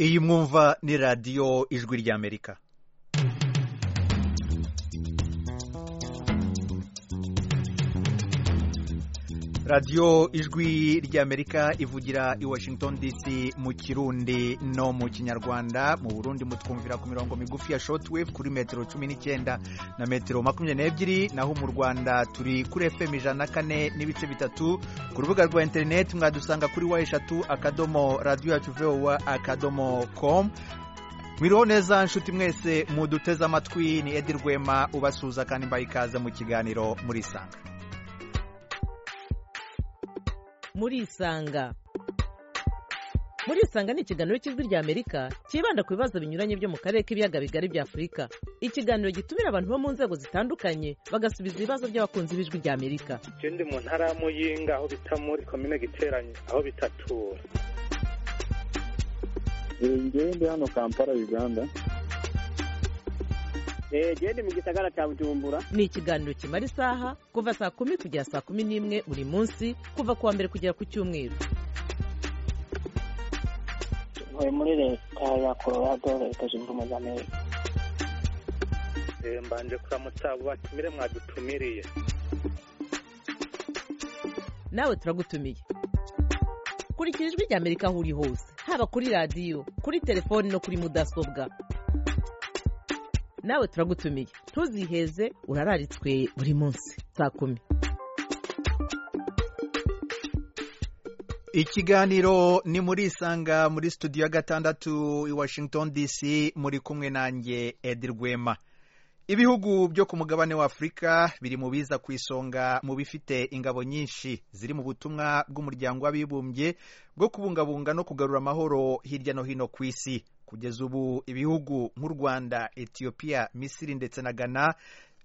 iyi mwumva ni radiyo ijwi ry'amerika radiyo ijwi ry'amerika ivugira i washington dc mu kirundi no mu kinyarwanda mu burundi mutwumvira ku mirongo migufi ya shotwave kuri metero cumi n'icyenda na metero makumyabiri n'ebyiri naho mu rwanda turi kuri fm ijana na kane n'ibice bitatu ku rubuga rwa interineti mwadusanga kuri wa eshatu akadomo radiyo yacu vowa akadomo komu mwiriho neza nshuti mwese muduteze amatwi ni edi rwema ubasuhuza kandi mbaye ikaze mu kiganiro murisanga murisanga murisanga ni ikiganiro cy'ijwi ry'amerika cyibanda ku bibazo binyuranye byo mu karere k'ibiyaga bigari bya afurika ikiganiro gitumira abantu bo mu nzego zitandukanye bagasubiza ibibazo by'abakunzi b'ijwi ry'amerika ndi mu ntara ya muyinga aho bita muri komine giteranye aho bita tura ndi hano kampala uganda genda mu gisagara cya bujumbura ni ikiganiro kimara isaha kuva saa kumi kugera saa kumi n'imwe buri munsi kuva ku wa mbere kugera ku cyumweru ntuye muri leta ya colorado leta zunze ubumwe za amerika mbanje kuramutsa abo batumire mwadutumiriye nawe turagutumiye kurikira ijwi ry'amerika aho uri hose haba kuri radiyo kuri telefoni no kuri mudasobwa nawe turagutumiye ntuziheze urararitswe buri munsi saa kumi ikiganiro ni murisanga muri studio ya gatandatu i washington dc muri kumwe nanjye edi rwema ibihugu byo ku mugabane wa afurika biri mu biza ku isonga mu bifite ingabo nyinshi ziri mu butumwa bw'umuryango w'abibumbye bwo kubungabunga no kugarura amahoro hirya no hino ku isi kugeza ubu ibihugu nk'u rwanda etiyopiya misiri ndetse na ghana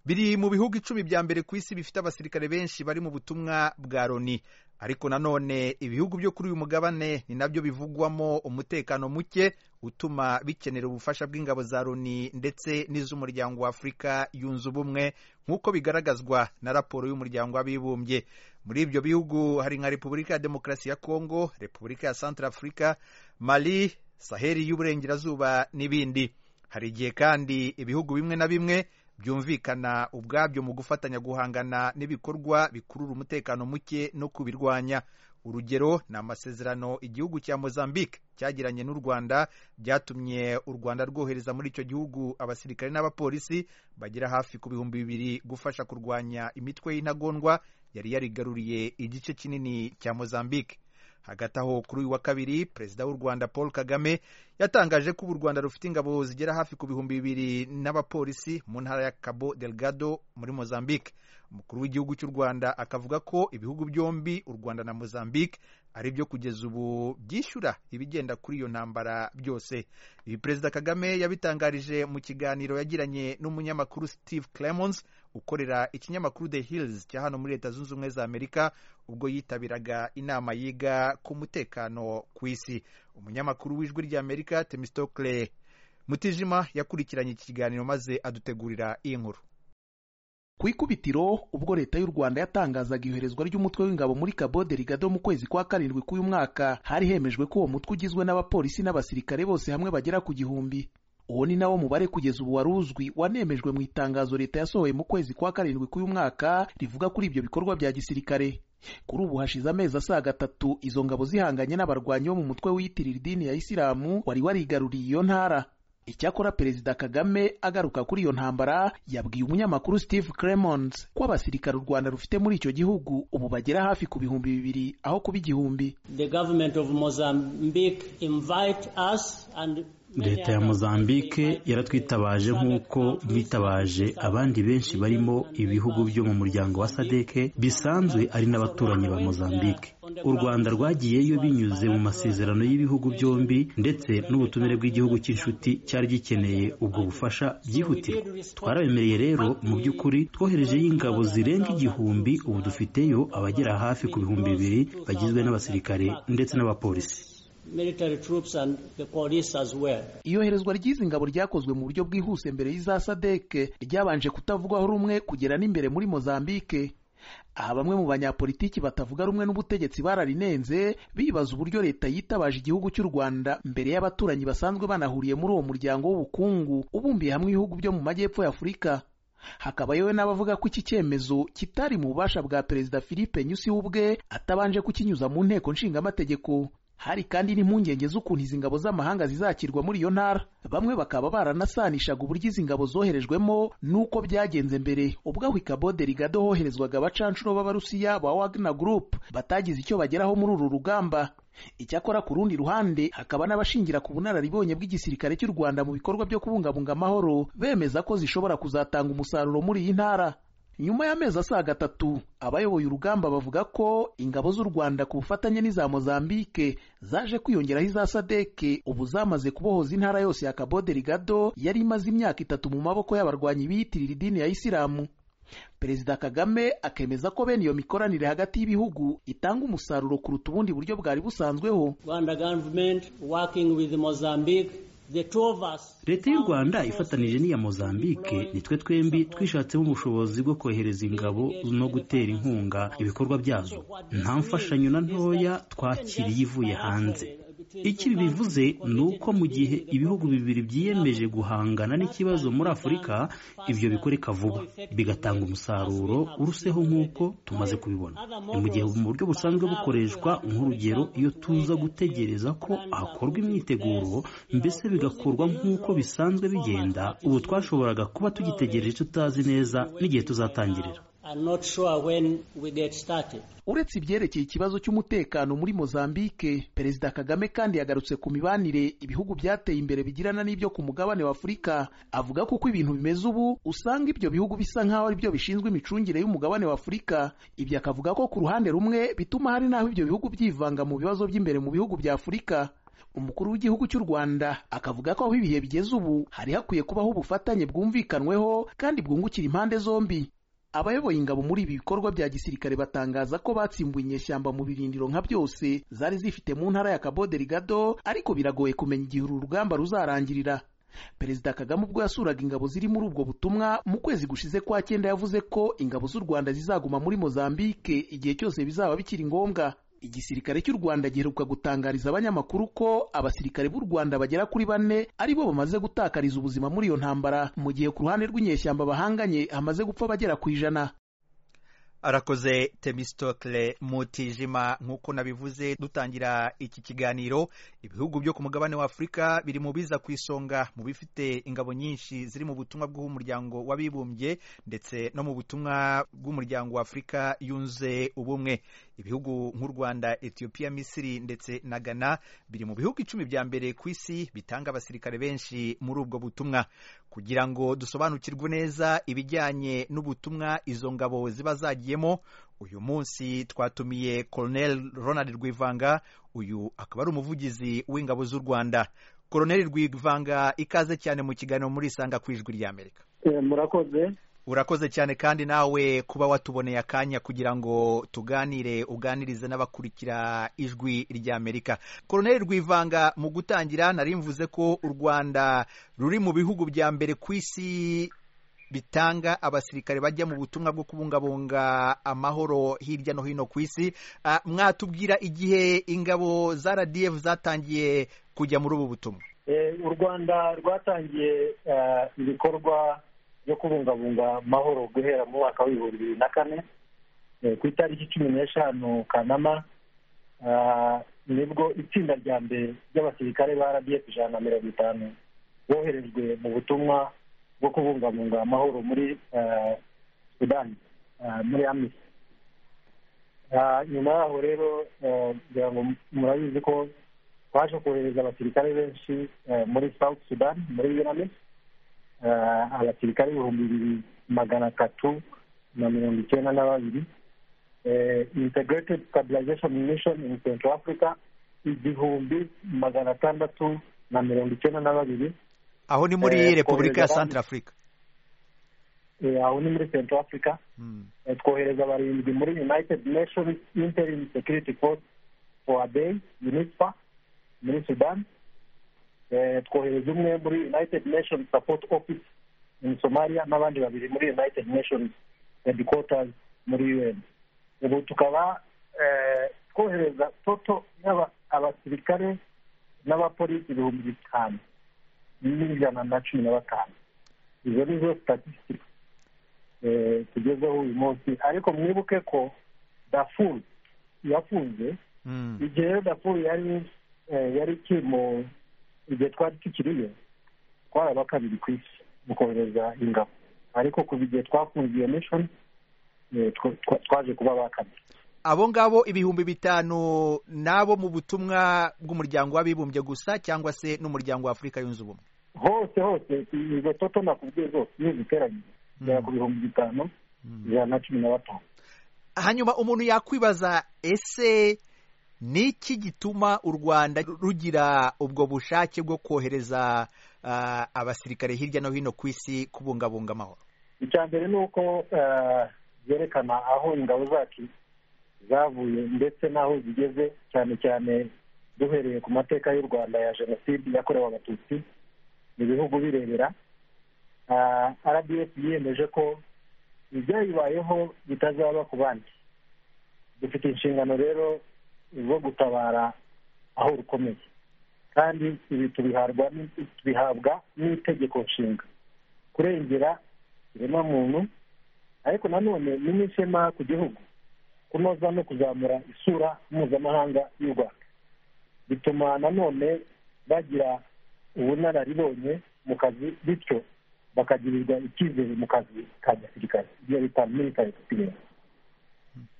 biri mu bihugu icumi bya mbere ku isi bifite abasirikare benshi bari mu butumwa bwa loni ariko nanone ibihugu byo kuri uyu mugabane ni nabyo bivugwamo umutekano muke utuma bikenera ubufasha bw'ingabo za loni ndetse n'iz'umuryango wa afurika yunze ubumwe nk'uko bigaragazwa na raporo y'umuryango w'abibumbye muri ibyo bihugu hari nka repubulika ya demokarasi ya kongo repubulika ya santara afurika mali saheri y'uburengerazuba n'ibindi hari igihe kandi ibihugu bimwe na bimwe byumvikana ubwabyo mu gufatanya guhangana n'ibikorwa bikurura umutekano muke no kubirwanya urugero ni amasezerano igihugu cya mozambique cyagiranye n'u rwanda byatumye u rwanda rwohereza muri icyo gihugu abasirikare n'abapolisi bagera hafi ku bihumbi bibiri gufasha kurwanya imitwe y'intagondwa yari yarigaruriye igice kinini cya mozambique hagati aho kuri uyu wa kabiri perezida w'u rwanda paul kagame yatangaje ko ubu u rwanda rufite ingabo zigera hafi ku bihumbi bibiri n'abapolisi mu ntara ya cabo delgado muri mozambique umukuru w'igihugu cy'u rwanda akavuga ko ibihugu byombi u rwanda na mozambique ari byo kugeza ubu byishyura ibigenda kuri iyo ntambara byose ibi perezida kagame yabitangarije mu kiganiro yagiranye n'umunyamakuru steve clemons ukorera ikinyamakuru the hills cya hano muri leta zunze ubumwe za amerika ubwo yitabiraga inama yiga ku mutekano ku isi umunyamakuru w'ijwi ry'amerika temistokle mutijima yakurikiranye iki kiganiro maze adutegurira iyi nkuru ku ikubitiro ubwo leta y'u rwanda yatangazaga iyoherezwa ry'umutwe w'ingabo muri cabo delgado mu kwezi kwa karindwi k'uyu mwaka hari hemejwe ko uwo mutwe ugizwe n'abapolisi n'abasirikare bose hamwe bagera ku gihumbi uwo ni nawo mubare kugeza ubu wari uzwi wanemejwe mu itangazo leta yasohoye mu kwezi kwa karindwi k'uyu mwaka rivuga kuri ibyo bikorwa bya gisirikare kuri ubu hashize amezi asaga gatatu izo ngabo zihanganye n'abarwanyi bo mu mutwe wiyitirira idini ya isilamu wari warigaruriye iyo ntara icyakora perezida kagame agaruka kuri iyo ntambara yabwiye umunyamakuru steve cremons ko abasirikare u rwanda rufite muri icyo gihugu ubu bagera hafi ku bihumbi bibiri aho kuba igihumbi leta ya mozambique yaratwitabaje nk'uko bitabaje abandi benshi barimo ibihugu byo mu muryango wa sadeke bisanzwe ari n'abaturanyi ba mozambique u rwanda rwagiyeyo binyuze mu masezerano y'ibihugu byombi ndetse n'ubutumire bw'igihugu cy'inshuti cyari gikeneye ubwo bufasha byihutirwa twarabemereye rero mu by'ukuri twoherejeyo ingabo zirenga igihumbi ubu dufiteyo abagera hafi ku bihumbi bibiri bagizwe n'abasirikare ndetse n'abapolisi iyoherezwa ry'izi ngabo ryakozwe mu buryo bwihuse mbere y'iza sadeke ryabanje kutavugwaho rumwe kugera n'imbere muri mozambique aha bamwe mu banyapolitiki batavuga rumwe n'ubutegetsi bararinenze bibaza uburyo leta yitabaje igihugu cy'u rwanda mbere y'abaturanyi basanzwe banahuriye muri uwo muryango w'ubukungu ubumbiye hamwe ibihugu byo mu majyepfo y'afurika hakaba yewe n'abavuga ko iki cyemezo kitari mu bubasha bwa perezida philippe nyusi we ubwe atabanje kukinyuza mu nteko nshingamategeko hari kandi n'impungenge z'ukuntu izi ngabo z'amahanga zizakirwa muri iyo ntara bamwe bakaba baranasanishaga uburyo izi ngabo zoherejwemo n'uko byagenze mbere ubwo aho ikabode rigado hoherezwaga abacanshuro b'abarusiya ba wagner group batagize icyo bageraho muri uru rugamba icyakora ku rundi ruhande hakaba n'abashingira ku bunararibonye bw'igisirikare cy'u rwanda mu bikorwa byo kubungabunga amahoro bemeza ko zishobora kuzatanga umusaruro muri iyi ntara nyuma y'amezi asaga atatu abayoboye urugamba bavuga ko ingabo z'u rwanda ku bufatanye n'iza mozambike zaje kwiyongeraho iza sadeke ubu zamaze kubohoza intara yose ya kabode rigado yari imaze imyaka itatu mu maboko y'abarwanyi biyitirira idini ya isilamu perezida kagame akemeza ko bene iyo mikoranire hagati y'ibihugu itanga umusaruro kuruta ubundi buryo bwari busanzweho Rwanda government working with Mozambique the two of us leta y'u rwanda ifatanije n'iya mozambique nitwe twembi twishatsemo ubushobozi bwo kohereza ingabo no gutera inkunga ibikorwa byazo nta mfashanyo na ntoya twakiriye ivuye hanze icyo ibi bivuze ni uko mu gihe ibihugu bibiri byiyemeje guhangana n'ikibazo muri afurika ibyo bikoreka vuba bigatanga umusaruro uruseho nk'uko tumaze kubibona ni mu gihe mu buryo busanzwe bukoreshwa nk'urugero iyo tuza gutegereza ko hakorwa imyiteguro mbese bigakorwa nk'uko bisanzwe bigenda ubu twashoboraga kuba tugitegereje tutazi neza n'igihe tuzatangirira I'm not sure when we get started. uretse ibyerekeye ikibazo cy'umutekano muri mozambike perezida kagame kandi yagarutse ku mibanire ibihugu byateye imbere bigirana n'ibyo ku mugabane wa afurika avuga ko uko ibintu bimeze ubu usanga ibyo bihugu bisa nk'aho ari byo bishinzwe imicungire y'umugabane wa afurika ibyo akavuga ko ku ruhande rumwe bituma hari n'aho ibyo bihugu byivanga mu bibazo by'imbere mu bihugu bya afurika umukuru w'igihugu cy'u rwanda akavuga ko aho ibihe bigeze ubu hari hakwiye kubaho ubufatanye bwumvikanweho kandi bwungukira impande zombi abayoboye ingabo muri ibi bikorwa bya gisirikare batangaza ko batsimbuye inyeshyamba mu birindiro nka byose zari zifite mu ntara ya kabode rigado ariko biragoye kumenya igihe uru rugamba ruzarangirira perezida kagame ubwo yasuraga ingabo ziri muri ubwo butumwa mu kwezi gushize kwa cyenda yavuze ko ingabo z'u rwanda zizaguma muri mozambike igihe cyose bizaba bikiri ngombwa igisirikare cy'u rwanda giheruka gutangariza abanyamakuru ko abasirikare b'u rwanda bagera kuri bane ari bo bamaze gutakariza ubuzima muri iyo ntambara mu gihe ku ruhande rw'inyeshyamba bahanganye hamaze gupfa bagera ku ijana arakoze temistokle mutijima nk'uko nabivuze dutangira iki kiganiro ibihugu byo ku mugabane wa afurika biri mu biza ku isonga mu bifite ingabo nyinshi ziri mu butumwa bw'umuryango w'abibumbye ndetse no mu butumwa bw'umuryango wa afurika yunze ubumwe ibihugu nk'u rwanda etiyopiya misiri ndetse na ghana biri mu bihugu icumi bya mbere ku isi bitanga abasirikare benshi muri ubwo butumwa kugira ngo dusobanukirwe neza ibijyanye n'ubutumwa izo ngabo ziba zagiye uyu munsi twatumiye Colonel Ronald Rwivanga uyu akaba ari umuvugizi w'ingabo z'u Rwanda Colonel Rwivanga ikaze cyane mu kiganiro muri Isanga ku ijwi ry'Amerika murakoze urakoze cyane kandi nawe kuba watuboneye akanya kugira ngo tuganire uganirize n'abakurikira ijwi ry'amerika koroneri rwivanga mu gutangira nari mvuze ko u rwanda ruri mu bihugu bya mbere ku isi bitanga abasirikare bajya mu butumwa bwo kubungabunga amahoro hirya no hino ku isi mwatubwira igihe ingabo za rdf zatangiye kujya muri ubu butumwa u rwanda rwatangiye ibikorwa byo kubungabunga amahoro guhera mu mwaka w'ibihumbi bibiri na kane ku itariki cumi n'eshanu kanama nibwo itsinda rya mbere ry'abasirikare ba rdf ijana na mirongo itanu boherejwe mu butumwa bwo kubungabunga amahoro muri sudani muri amisi nyuma yaho rero kugira ngo murabizi ko twaje kohereza abasirikare benshi muri south sudani muri yunamisi abasirikare ibihumbi bibiri magana atatu na mirongo icyenda na babiri integrated stabilization mission in central africa igihumbi magana atandatu na mirongo icyenda na babiri aho ni muri repubulika ya santara afurika aho ni muri central africa twohereza abarindwi muri united nations interim security force foabey unispa muri sudan twohereza umwe muri united nations support office in somalia n'abandi babiri muri united nations headquarters muri un ubu tukaba eh, twohereza toto yaba abasirikare n'abapolisi ibihumbi bitanu n'ijana na cumi na batanu izo ni zo statisitiki tugezeho uyu munsi ariko mwibuke ko dafuru yafunze Mm. igihe rero dafuru yari eh, yari ikiri mu igihe twari tukiriyo twari aba kabiri ku isi mu kohereza ingabo ariko kuva igihe twafunze iyo mishoni eh, tw- tw- twaje kuba aba kabiri abo ngabo ibihumbi bitanu nabo mu butumwa bw'umuryango w'abibumbye gusa cyangwa se n'umuryango w'afurika yunze ubumwe hose hose izo toto nakubwiye zose iyo ziteranyije zigera ku bihumbi bitanu ijana na cumi na batanu hanyuma umuntu yakwibaza ese ni iki gituma u rwanda rugira ubwo bushake bwo kohereza ah, abasirikare hirya no hino ku isi kubungabunga amahoro icya mbere ni uko eh, byerekana aho ingabo zacu zavuye ndetse n'aho zigeze cyane cyane duhereye ku mateka y'u rwanda ya jenoside yakorewe abatutsi mu bihugu birebera Ah, rdf yiyemeje ko ibyayibayeho bitazaba ku bandi dufite inshingano rero zo gutabara aho rukomeye kandi ibi tubiharwa n- tubihabwa n'itegeko nshinga kurengera muntu ariko nanone ni n'ishema ku gihugu kunoza no kuzamura isura mpuzamahanga y'u rwanda bituma nanone bagira ubunararibonye mu kazi bityo bakagirirwa icyizere mu kazi ka gisirikare ibyo bita military experience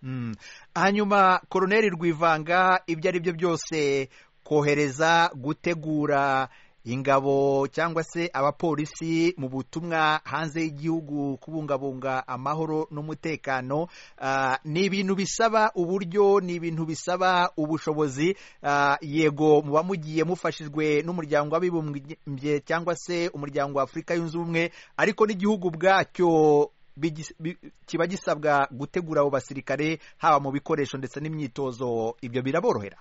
Mm. hanyuma koroneri rwivanga ibyo ari byo byose kohereza gutegura ingabo cyangwa se abapolisi mu butumwa hanze y'igihugu kubungabunga amahoro n'umutekano ah, ni ibintu bisaba uburyo ni ibintu bisaba ubushobozi ah, yego muba mugiye mufashijwe n'umuryango w'abibumbye cyangwa se umuryango wa afurika yunze ubumwe ariko n'igihugu ubwacyo bigi- bi- kiba gisabwa gutegura abo basirikare haba mu bikoresho ndetse n'imyitozo ibyo biraborohera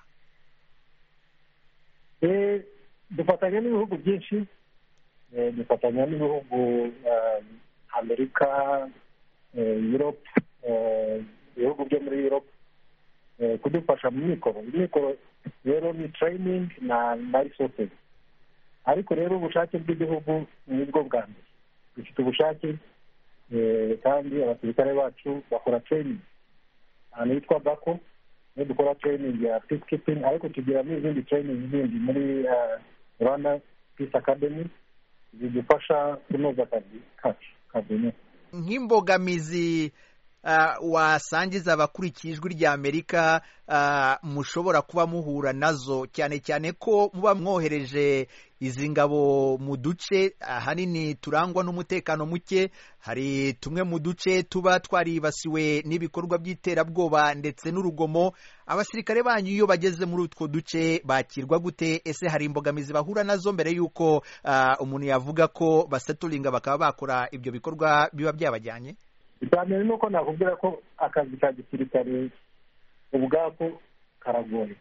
Eh, dufatanya n'ibihugu byinshi eh, dufatanya n'ibihugu eh, amerika eh, europe eh, ibihugu byo muri europe eh, kudufasha mu mikoro imikoro rero ni training na na resources ariko rero ubushake bw'igihugu ni bwo bwa mbere dufite ubushake eh, kandi abasirikare bacu bakora training ahantu hitwa bako niyo dukora training ya peacekeeping ariko tugira n'izindi training zindi muri eh, rwanda peace academy zidufasha kunoza akazi kacu ka buri munsi nk'imbogamizi ah, wasangiza abakurikiye ijwi rya amerika ah, mushobora kuba muhura nazo cyane cyane ko muba mwohereje izi ngabo mu duce ahanini turangwa n'umutekano muke hari tumwe mu duce tuba twaribasiwe n'ibikorwa by'iterabwoba ndetse n'urugomo abasirikare banyu iyo bageze muri utwo duce bakirwa gute ese hari imbogamizi bahura nazo mbere y'uko ah, umuntu yavuga ko baseturinga bakaba bakora ibyo bikorwa biba byabajyanye icya mbere ni uko nakubwira ko akazi ka gisirikare ubwako karagoye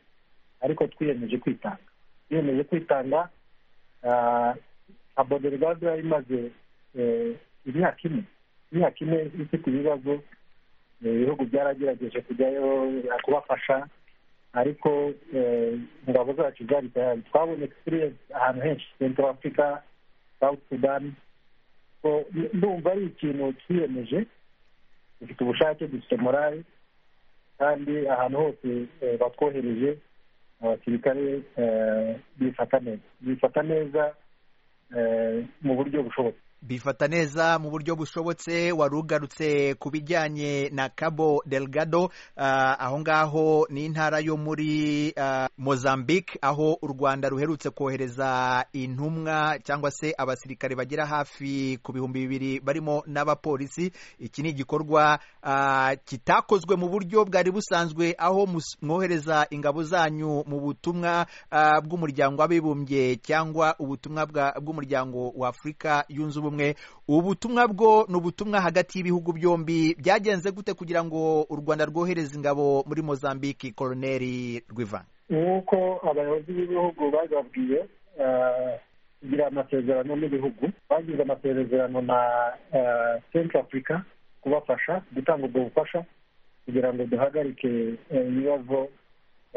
ariko twiyemeje kwitanga twiyemeje kwitanga ah, nka boderigadi yari imaze eh, imyaka ine imyaka ine ifite ibibazo Eh, ibihugu byaragerageje kujyayo eh, kubafasha ariko eh, ingabo zacu zari tayari twabonye experience ahantu henshi central africa south sudan So, n- ndumva ari ikintu twiyemeje dufite ubushake dufite morale kandi ahantu hose eh, batwohereje abasirikare eh, bifata neza bifata neza eh, mu buryo bushobotse bifata neza mu buryo bushobotse wari ugarutse ku bijyanye na cabo delgado ah, aho ngaho ni intara yo muri ah, mozambique aho u rwanda ruherutse kohereza intumwa cyangwa se abasirikare bagera hafi ku bihumbi bibiri barimo n'abapolisi iki ni igikorwa ah, kitakozwe mu buryo bwari busanzwe aho mus- mwohereza ingabo zanyu mu butumwa ah, bw'umuryango w'abibumbye cyangwa ubutumwa bwa- bw'umuryango wa afurika yunze ubumwe ubu butumwa bwo ni ubutumwa hagati y'ibihugu byombi byagenze gute kugira ngo u rwanda rwohereze ingabo muri mozambique koroneri rwivanga nk'uko abayobozi b'ibihugu bababwiye eh, kugira amasezerano n'ibihugu bagize amasezerano na eh, central africa kubafasha gutanga ubwo bufasha kugira ngo duhagarike eh, ibibazo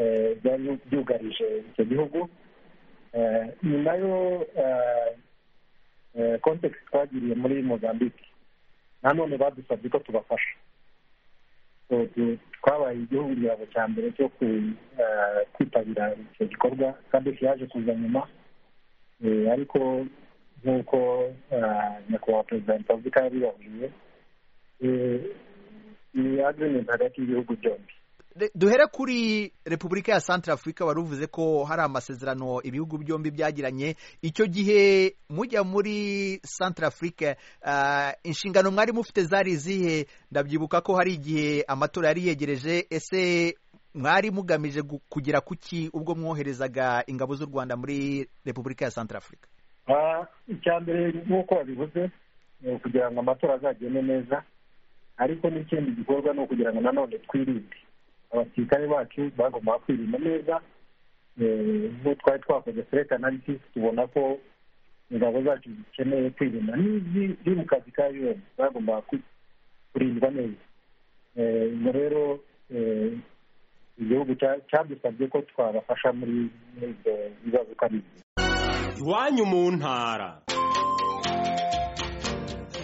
eh, byari byugarije icyo gihugu Eh, nyuma yo eh, eh, context twagiriye muri mozambique nanone badusabye ko tubafasha So, tu- twabaye igihugu igihano cya mbere cyo ku- eh, kwitabira icyo gikorwa kadeshi yaje kuza nyuma Eh, ariko nk'uko eh, nyakubahwa perezida wa repubulika yabibabwiye eh, ni agreement hagati y'ibihugu byombi Re- duhere kuri repubulika ya santara afurika wari uvuze ko hari amasezerano ibihugu byombi byagiranye icyo gihe mujya muri santara afurika ah, inshingano mwari mufite zari izihe ndabyibuka ko hari igihe amatora yari yegereje ese mwari mugamije gu- kugera ku ki ubwo mwoherezaga ingabo z'u rwanda muri repubulika ya santara afurika Ah, icya mbere nk'uko wabivuze ni ukugira ngo amatora azagende neza ariko n'ikindi gikorwa ni ukugira ngo nanone twirinde abasirikare bacu bagomba kwirinda neza Eh, nk'uko twari twakoze select analysis tubona ko ingabo zacu zikeneye kwirinda n'izi- ziri mu kazi ka UN bagomba ku- kurindwa neza Eh, ubwo rero eh, igihugu cya- cyadusabye ko twabafasha muri muri ibyo bibazo uko ari byo. iwanyu mu ntara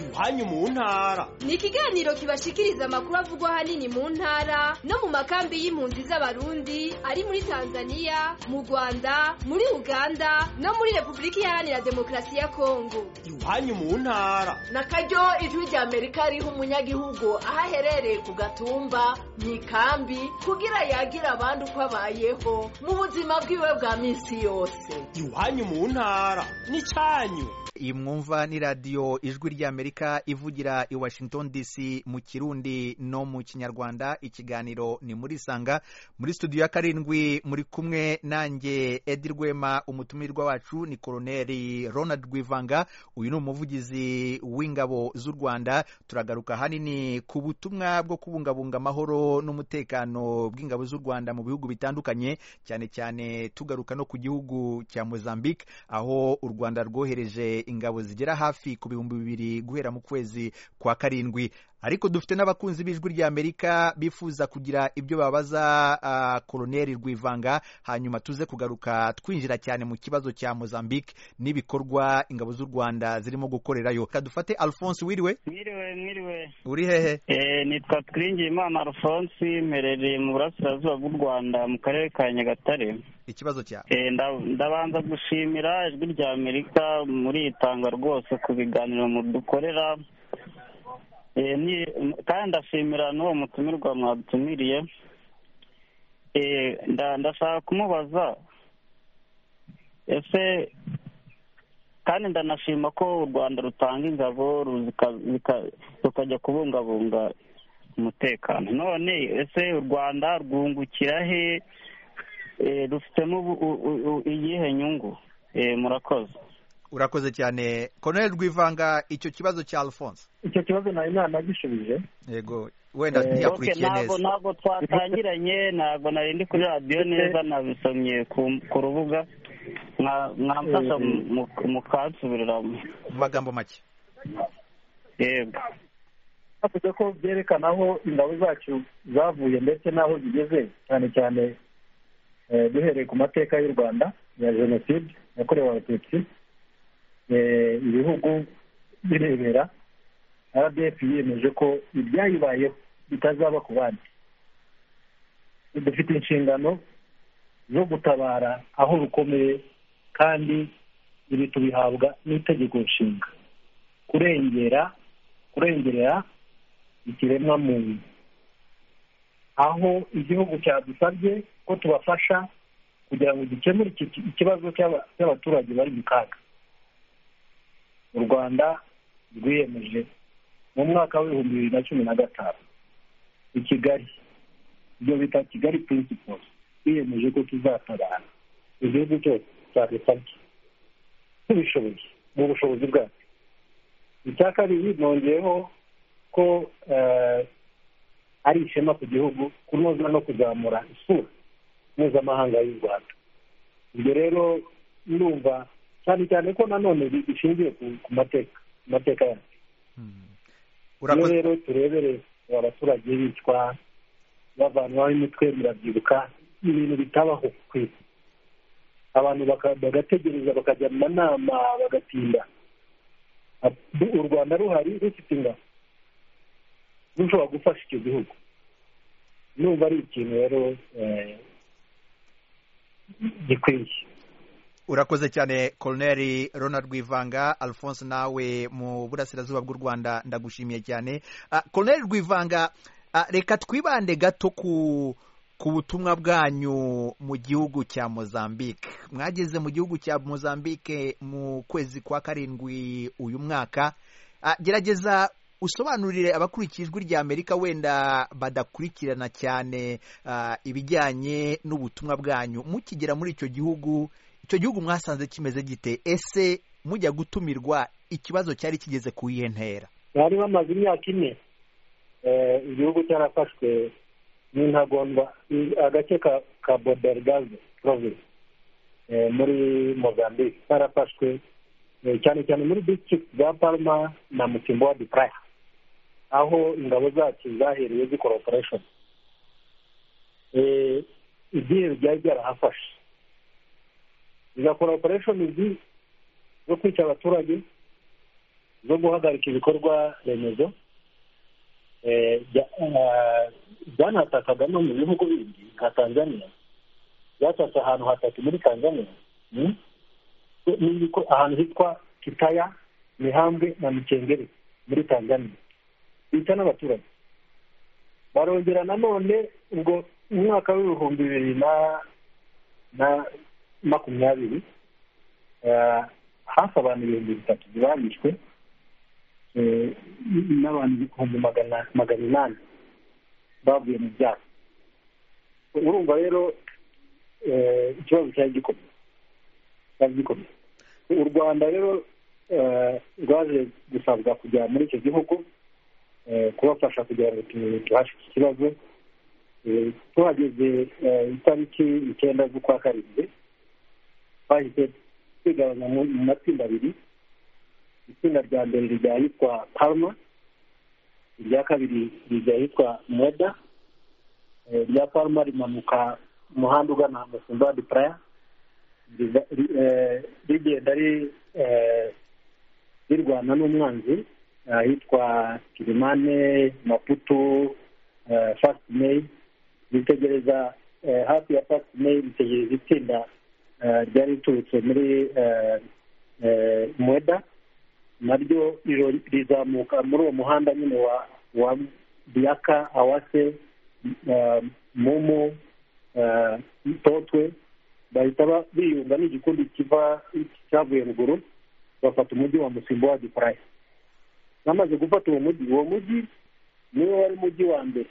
iwanyu mu ntara ni ikiganiro kibashikiriza amakuru avugwa ahanini mu ntara no mu makambi y'impunzi z'abarundi ari muri tanzania mu rwanda muri uganda no muri repubulika iharanira demokarasi ya kongo iwanyu mu ntara na karyo ijwi rya amerika riha umunyagihugu aho aherereye ku gatumba mu ikambi kugira yagire abandi uko abayeho mu buzima bwiwe bwa minsi yose iwanyu mu ntara n'icyanyu iyi mwumva ni radiyo ijwi ry'amerika ivugira i washington dc mu kirundi no mu kinyarwanda ikiganiro ni muri sanga muri studio ya karindwi muri kumwe nanjye edi rwema umutumirwa wacu ni koroneri ronald rwivanga uyu ni umuvugizi w'ingabo z'u rwanda turagaruka ahanini ku butumwa bwo kubungabunga amahoro n'umutekano bw'ingabo z'u rwanda mu bihugu bitandukanye cyane cyane tugaruka no ku gihugu cya mozambique aho u rwanda rwohereje ingabo zigera hafi ku bihumbi bibiri guhera mu kwezi kwa karindwi ariko dufite n'abakunzi b'ijwi ry'amerika bifuza kugira ibyo babaza ah, koroneri rwivanga hanyuma tuze kugaruka twinjira cyane mu kibazo cya mozambique n'ibikorwa ingabo z'u rwanda zirimo gukorerayo Reka dufate alphonse wiriwe mwiriwe mwiriwe uri hehe Eh, nitwa twiringiyimana alphonse mperereye mu burasirazuba bw'u rwanda mu karere ka nyagatare ikibazo cyawe Eh, nda- ndabanza gushimira ijwi rya amerika muri iyi tanga rwose ku biganiro mudukorera Eh, ni- kandi ndashimira n'uwo mutumirwa mwadutumiriye Eh, nda- ndashaka kumubaza ese kandi ndanashima ko u rwanda rutanga ingabo ruzika- zika- rukajya kubungabunga umutekano none ese u rwanda rwungukira he Eh, rufitemo ubu- u- u- u- iyihe nyungu Eh, murakoze urakoze cyane koroneri rwivanga icyo kibazo cya alphonse icyo kibazo nari nanagishubije yego wenda Eh, Okay, ntiyakurikiye ntabwo neza ntabwo twatangiranye ntabwo nari ndi kuri radiyo neza nabisomye ku- ku rubuga Mwa- mwamfasha mu- mu- mukansubiriramo mu magambo make yego bavuze ko byerekana aho ingabo zacu zavuye ndetse n'aho zigeze cyane cyane eh, duhereye ku mateka y'u rwanda ya jenoside yakorewe abatutsi eh, ibihugu birebera rdf yiyemeje ko ibyayibayeho bitazaba ku bandi dufite inshingano zo gutabara aho rukomeye kandi ibi tubihabwa n'itegeko nshinga kurengera kurengerera ikiremwa muntu aho igihugu cyadusabye ko tubafasha kugira ngo gikemure iki ki- ikibazo cy'aba- cy'abaturage bari mu kaga u rwanda rwiyemeje mu mwaka w'ibihumbi bibiri na cumi na gatanu i kigali ibyo bita kigali principles twiyemeje ko tuzatabara igihugu cyose cyadusabye tubishoboye mu bushobozi bwacu icya kabiri nongeyeho ko eh, ari ishema ku gihugu kunoza no kuzamura isura mpuzamahanga y'u rwanda ibyo rero ndumva cyane cyane ko nanone bi- bishingiye ku ku mateka ku mateka yacu iyo urakoze rero turebereye abaturage bicwa bavanwaho imitwe murabyibuka ibintu bitabaho ku isi abantu baka- bagategereza bakajya mu manama bagatinda u rwanda ruhari rufite ingabo rushobora gufasha icyo gihugu numva ari ikintu rero eh, gikwiye urakoze cyane koloneri ronald rwivanga alphonse nawe mu burasirazuba bw'u rwanda ndagushimiye cyane Ah, koloneri rwivanga ah, reka twibande gato ku ku butumwa bwanyu mu gihugu cya mozambique mwageze mu gihugu cya mozambique mu kwezi kwa karindwi uyu mwaka Ah, gerageza usobanurire abakurikiye ijwi rya amerika wenda badakurikirana cyane ah, ibijyanye n'ubutumwa bwanyu mukigera muri icyo gihugu icyo gihugu mwasanze kimeze gite ese mujya gutumirwa ikibazo cyari kigeze ku iyihe ntera bari bamaze imyaka ine eh, igihugu cyarafashwe n'intagondwa i- agace ka ka bodergaze province eh, muri mozambique karafashwe eh, cyane cyane muri district za palma na mutimbo wa praya aho ingabo zacu zahereye zikora operation Eh, ibyihebe byari byarahafashe zigakora operation zi zo kwica abaturage zo guhagarika ibikorwa remezo eh, bya- ah, byanatakagamo no mu bihugu bindi nka tanzania byatatse ahantu hatatu muri tanzania mm? Ni ibiko- ahantu hitwa kitaya mihambwe na mikengeri muri tanzania bica n'abaturage barongera nanone ubwo umwaka w'ibihumbi bibiri na na makumyabiri eh, hafi abantu ibihumbi bitatu bibamishwe eh, n'abantu ibihumbi magana magana inani bavuye mu byaro urumva rero eh, ikibazo cyari gikomeye cyari gikomeye u rwanda rero eh, rwaje gusabwa kujya muri icyo gihugu eh, kubafasha kugira ngo tu- tuhashe iki kibazo Eh, tuhageze eh, itariki icyenda z'ukwa karindwi twahise twigabanya mu mu matsinda abiri itsinda rya mbere rijya ahitwa palma irya kabiri rijya ahitwa mweda Eh, irya palma rimanuka umuhanda ugana musumba de praya riza- ri- eh, rigenda ri- eh, rirwana n'umwanzi eh, ahitwa kirimane maputo eh, fast may ritegereza eh, hafi ya fast may ritegereza itsinda eh, ryari riturutse muri eh, eh, mweda naryo riro- rizamuka muri uwo muhanda nyine wa wa biyaka awase eh, momo eh, totwe bahita ba- biyunga n'igikundi kiva cyavuye ruguru bafata umujyi wa musimbo wa diporaya bamaze gufata uwo mujyi uwo mujyi niwo wari umujyi wa mbere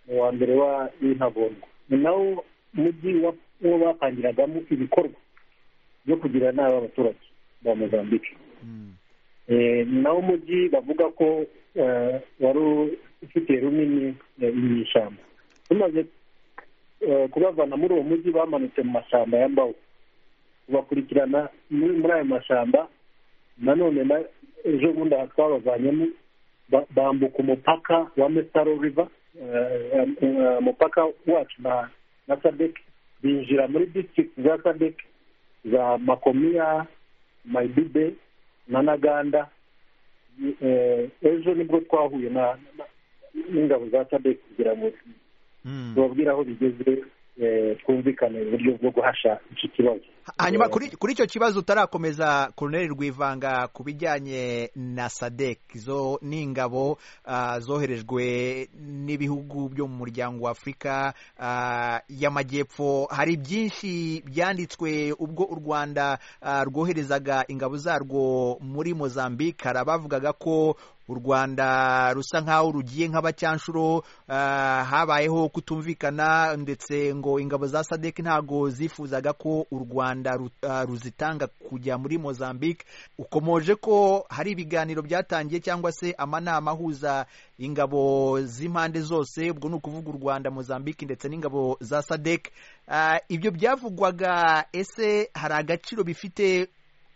uwa mbere wa w'intagondwa ni nawo mujyi wa- uwo bapangiragamo ibikorwa byo kugira inama abaturage ba mozambique Eh, ni nawo mujyi bavuga ko eh, wari ufitiye runini eh, inyeshyamba tumaze eh, kubavana muri uwo mujyi bamanutse mu mashyamba ya mbawu tubakurikirana muri muri ayo mashyamba nanone na ejo bundi aha twabavanyemo ba- bambuka umupaka wa metaro riva umupaka wacu na na sadek binjira muri district za sadek za makomiya mayibibe na naganda Eh, ejo nibwo twahuye na na- n'ingabo za sadek kugira ngo tubabwire aho bigeze eh, twumvikane uburyo bwo guhasha iki kibazo hanyuma kuri kuri icyo kibazo utarakomeza koloneri rwivanga ku bijyanye na sadek zo ni ingabo ah, zoherejwe n'ibihugu byo mu muryango wa afurika ah, y'amajyepfo hari byinshi byanditswe ubwo u rwanda ah, rwoherezaga ingabo zarwo muri mozambique hari abavugaga ko u rwanda rusa nk'aho rugiye nk'abacyanshuro ah, habayeho kutumvikana ndetse ngo ingabo za sadek ntago zifuzaga ko u rwanda ru- ah, ruzitanga kujya muri mozambique ukomoje ko hari ibiganiro byatangiye cyangwa se amanama ahuza ingabo z'impande zose ubwo ni ukuvuga u rwanda mozambique ndetse n'ingabo za sadek Ah, ibyo byavugwaga ese hari agaciro bifite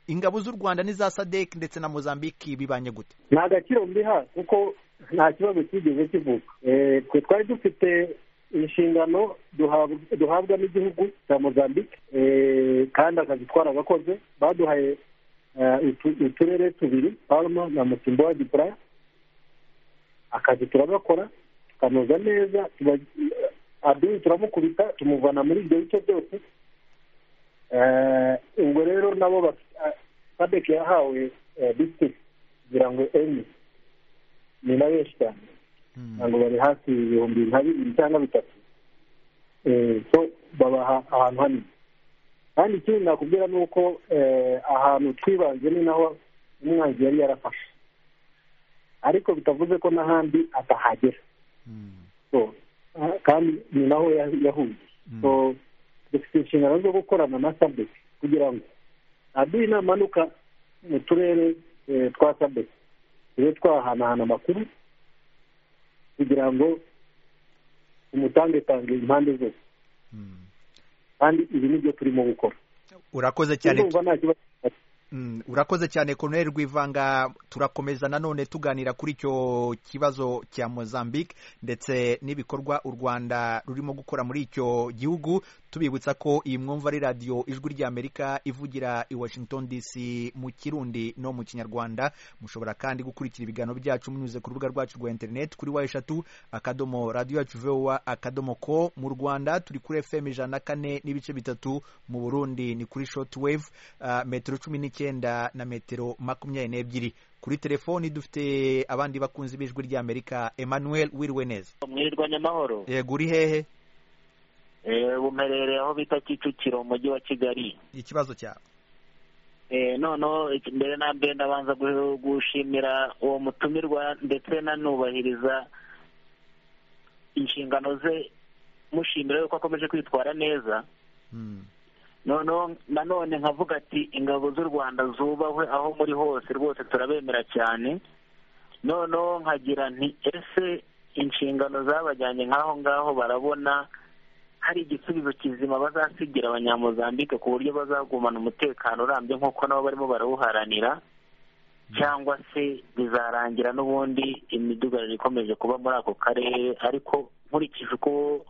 ingabo z'u rwanda n'iza sadek ndetse na mozambique bibanye gute ni agaciro mbiha kuko nta kibazo cyigeze kivuka Eh, twe twari dufite inshingano duhabwa- duhabwa n'igihugu cya mozambique eh, kandi akazi twaragakoze baduhaye eh, utu- uturere tubiri palma na mutimbo wa gipura akazi turagakora tukanoza neza tuba- aduyi turamukubita tumuvana muri ibyo bice byose Eh, ubwo rero nabo baf- ah, sadec yahawe disitirigiti kugira ngo enye ni na benshi cyane ntabwo bari hafi ibihumbi nka bibiri cyangwa bitatu Eh, so babaha ahantu hanini kandi ikindi nakubwira ni uko eh, ahantu twibanze ni naho umwanzi yari yarafashe ariko bitavuze ko n'ahandi atahagera so ah, kandi ni naho ya- yahuye so dufite inshingano zo gukorana na sadec kugira ngo aduye inamanuka mu turere eh, twa sadec tube twahanahana amakuru kugira ngo tumutangetange impande zose kandi ibi nibyo turimo gukora urakoze cyane Ndumva nta kibazo Mm, urakoze cyane Colonel Rwivanga turakomeza nanone tuganira kuri icyo kibazo cya Mozambique ndetse n'ibikorwa u Rwanda rurimo gukora muri icyo gihugu tubibutsa ko iyi mwumva ari radio ijwi ry'Amerika ivugira i Washington DC mu Kirundi no mu Kinyarwanda mushobora kandi gukurikira ibiganiro byacu munyuze ku rubuga rwacu rwa internet kuri wa eshatu akadomo radio yacu VOA akadomo ko mu Rwanda turi kuri FM ijana na kane n'ibice bitatu mu Burundi ni kuri shortwave ah, metero cumi n'icyenda na metero makumyabiri n'ebyiri kuri telefoni dufite abandi bakunzi b'ijwi ry'Amerika Emmanuel wiriwe neza mwirwa nyamahoro yego uri hehe bumerere aho bita kicukiro mu mujyi wa kigali ikibazo cyawe Eh, noneho iki- mbere na mbere ndabanza gu- gushimira uwo mutumirwa ndetse nanubahiriza inshingano ze mushimira yuko akomeje kwitwara neza Mm, noneho nanone nkavuga ati ingabo z'u rwanda zubahwe aho muri hose rwose turabemera cyane noneho nkagira nti ese inshingano zabajyanye nk'aho ngaho barabona hari igisubizo kizima bazasigira abanyamuzambike ku buryo bazagumana umutekano urambye nk'uko nabo barimo barawuharanira cyangwa se bizarangira n'ubundi imidugararo ikomeje kuba muri ako karere ariko nkurikije uko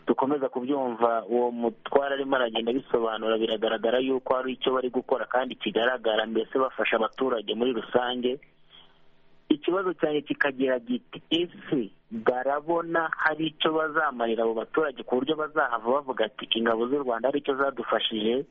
dukomeza kubyumva uwo mutwara arimo aragenda bisobanura biragaragara yuko hari icyo bari gukora kandi kigaragara mbese bafasha abaturage muri rusange ikibazo cyane kikagira giti ese barabona hari icyo bazamarira abo baturage ku buryo bazahava bavuga ati ingabo z'u rwanda hari icyo zadufashije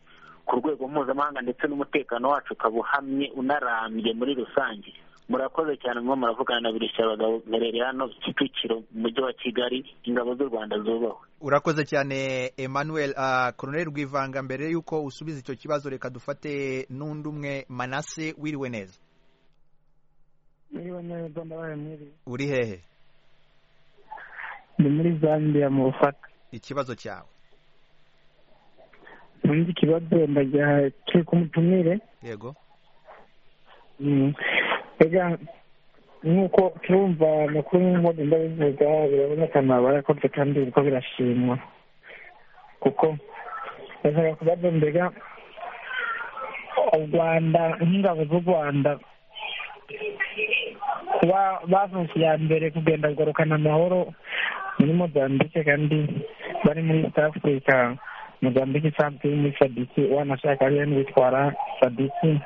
ku rwego mpuzamahanga ndetse n'umutekano wacu ukaba uhamye unarambye muri rusange murakoze cyane mwo muravugana na birushya abagabo mberere hano kicukiro mu mujyi wa kigali ingabo z'u rwanda zubahwe urakoze cyane Emmanuel ah, Colonel Rwivanga mbere y'uko usubiza icyo kibazo reka dufate n'undi umwe Manase wiriwe neza niba neza ndabaye mwiri uri hehe ni muri zambia mu bufaka ikibazo cyawe ubundi ikibazo ndajya turi kumutumire yego Mm. ega nk'uko turumva amakuru nk'uko ngenda bivuga biraboneka barakoze kandi biriko birashimwa kuko ndashaka kubaza mbega u rwanda nk'ingabo z'u rwanda kuba bavutse iya mbere kugenda kugarukana amahoro muri mozambike kandi bari muri east africa mozambike isanzwe iri muri sadiki wanashaka ariyo n'uwitwara sadiki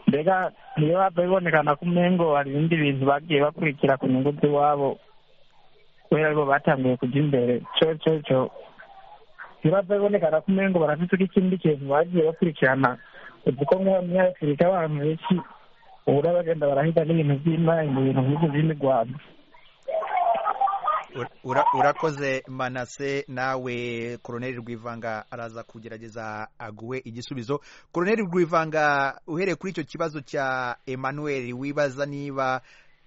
mbega niyo hava bibonekana ko umengo hari ibindi bintu bagiye bakurikira ku nyungu z'iwabo kubera aribo batangiye kujya imbere cyo cyo cyo niyo hava bibonekana ko umengo barafite ikindi kintu bagiye bakurikirana uzi ko nk'uwo munyafurika abantu benshi ubura bagenda barahiga n'ibintu by'imana ibintu nk'ibyo by'imigwano Ura- ura- urakoze manase nawe koroneri rwivanga araza kugerageza aguhe igisubizo koroneri rwivanga uhereye kuri icyo kibazo cya emmanuel wibaza niba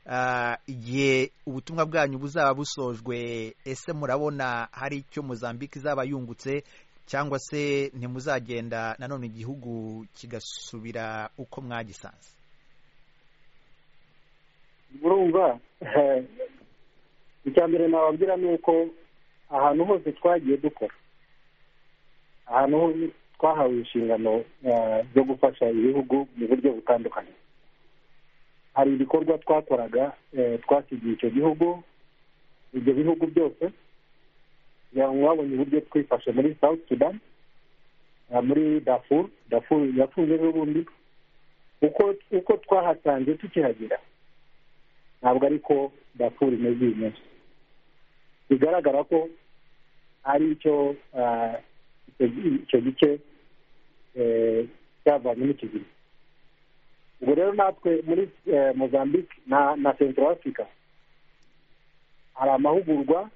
ah, igihe ubutumwa bwanyu buzaba busojwe ese murabona hari icyo mozambique izaba yungutse cyangwa se ntimuzagenda nanone igihugu kigasubira uko mwagisanze urumva icya mbere nababwira ni uko ahantu hose twagiye dukora ahantu hose twahawe inshingano eh, zo gufasha ibihugu mu buryo butandukanye hari ibikorwa twakoraga eh, twasigiye icyo gihugu ibyo bihugu byose kugira ngo babonye uburyo twifashe muri south sudan eh, muri dafur dafur yafunze n'ubundi uko uko twahasanze tukihagera ntabwo ariko dafur imeze uyu munsi bigaragara ko ari icyo ah, icyo- icyo gice eh, cyavanyemo icyo gihe ubwo rero natwe muri eh, mozambique na na central africa hari amahugurwa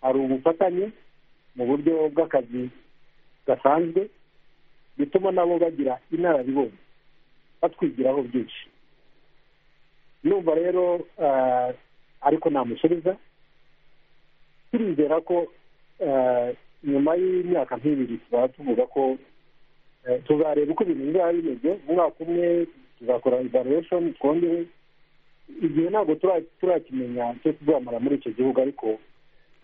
hari ubufatanye mu buryo bw'akazi gasanzwe bituma nabo bagira inararibonye batwigiraho byinshi numva rero ah, ariko namusubiza turizera ko eh, nyuma y'imyaka nk'ibiri tuzaba tuvuga ko eh, tuzareba uko ibintu bizaba bimeze mu mwaka umwe tuzakora evaluation twongere igihe ntabwo tura- turakimenya cyo tuzamara muri icyo gihugu ariko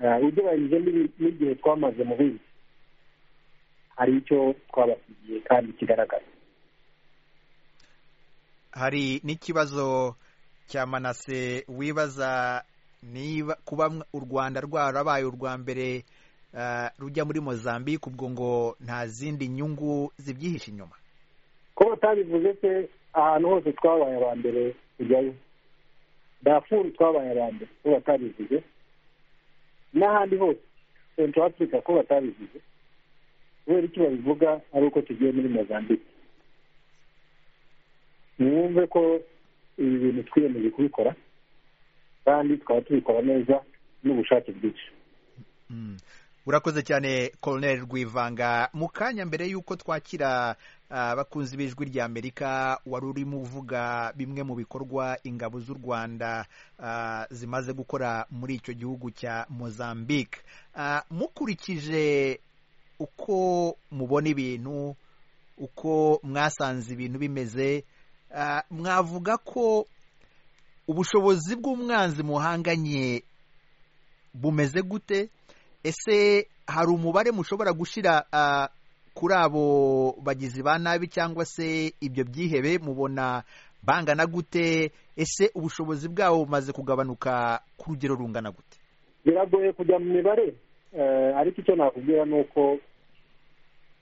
eh, ugereranyije n'ibi- n'igihe twamaze mu bindi hari icyo twabasigiye kandi kigaragara hari n'ikibazo cya manase wibaza niba kuba u rwanda rwarabaye urwa mbere eh, rujya muri mozambique ubwo ngo nta zindi nyungu zibyihishe inyuma ko batabivuze se ahantu hose twabaye aba mbere tujyayo dafuru twabaye aba mbere ko batabivuze n'ahandi hose central africa ko batabivuze kubera icyo babivuga ari uko tugiye muri mozambique mwumve ko ibi bintu twiyemeje kubikora kandi tukaba tubikora neza n'ubushake bwinshi Mm. urakoze cyane colonel rwivanga mu kanya mbere y'uko twakira ah, abakunzi b'ijwi ry'amerika wari urimo uvuga bimwe mu bikorwa ingabo z'u rwanda ah, zimaze gukora muri icyo gihugu cya mozambique Ah, mukurikije uko mubona ibintu uko mwasanze ibintu bimeze ah, mwavuga ko ubushobozi bw'umwanzi muhanganye bumeze gute ese hari umubare mushobora gushyira ah, kuri abo bagizi ba nabi cyangwa se ibyo byihebe mubona bangana gute ese ubushobozi bwabo bumaze kugabanuka ku rugero rungana gute biragoye kujya mu mibare eh, ariko icyo nakubwira ni uko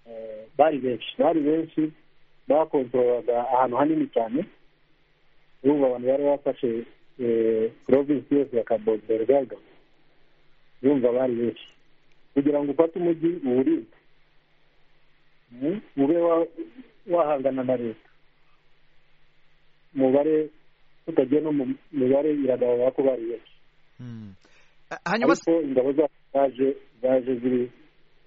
eh, bari benshi bari benshi bakontorolaga ahantu hanini cyane urumva abantu bari bafashe provinsi yose ya kabodbergaga urumva bari benshi kugira ngo ufate umujyi uwurinde Mm, ube wa- wahangana na leta umubare tutagiye no mu mibare iragaragara ko bari benshi Mm. Ah, hanyuma se- ariko ingabo zacu zaje zaje ziri-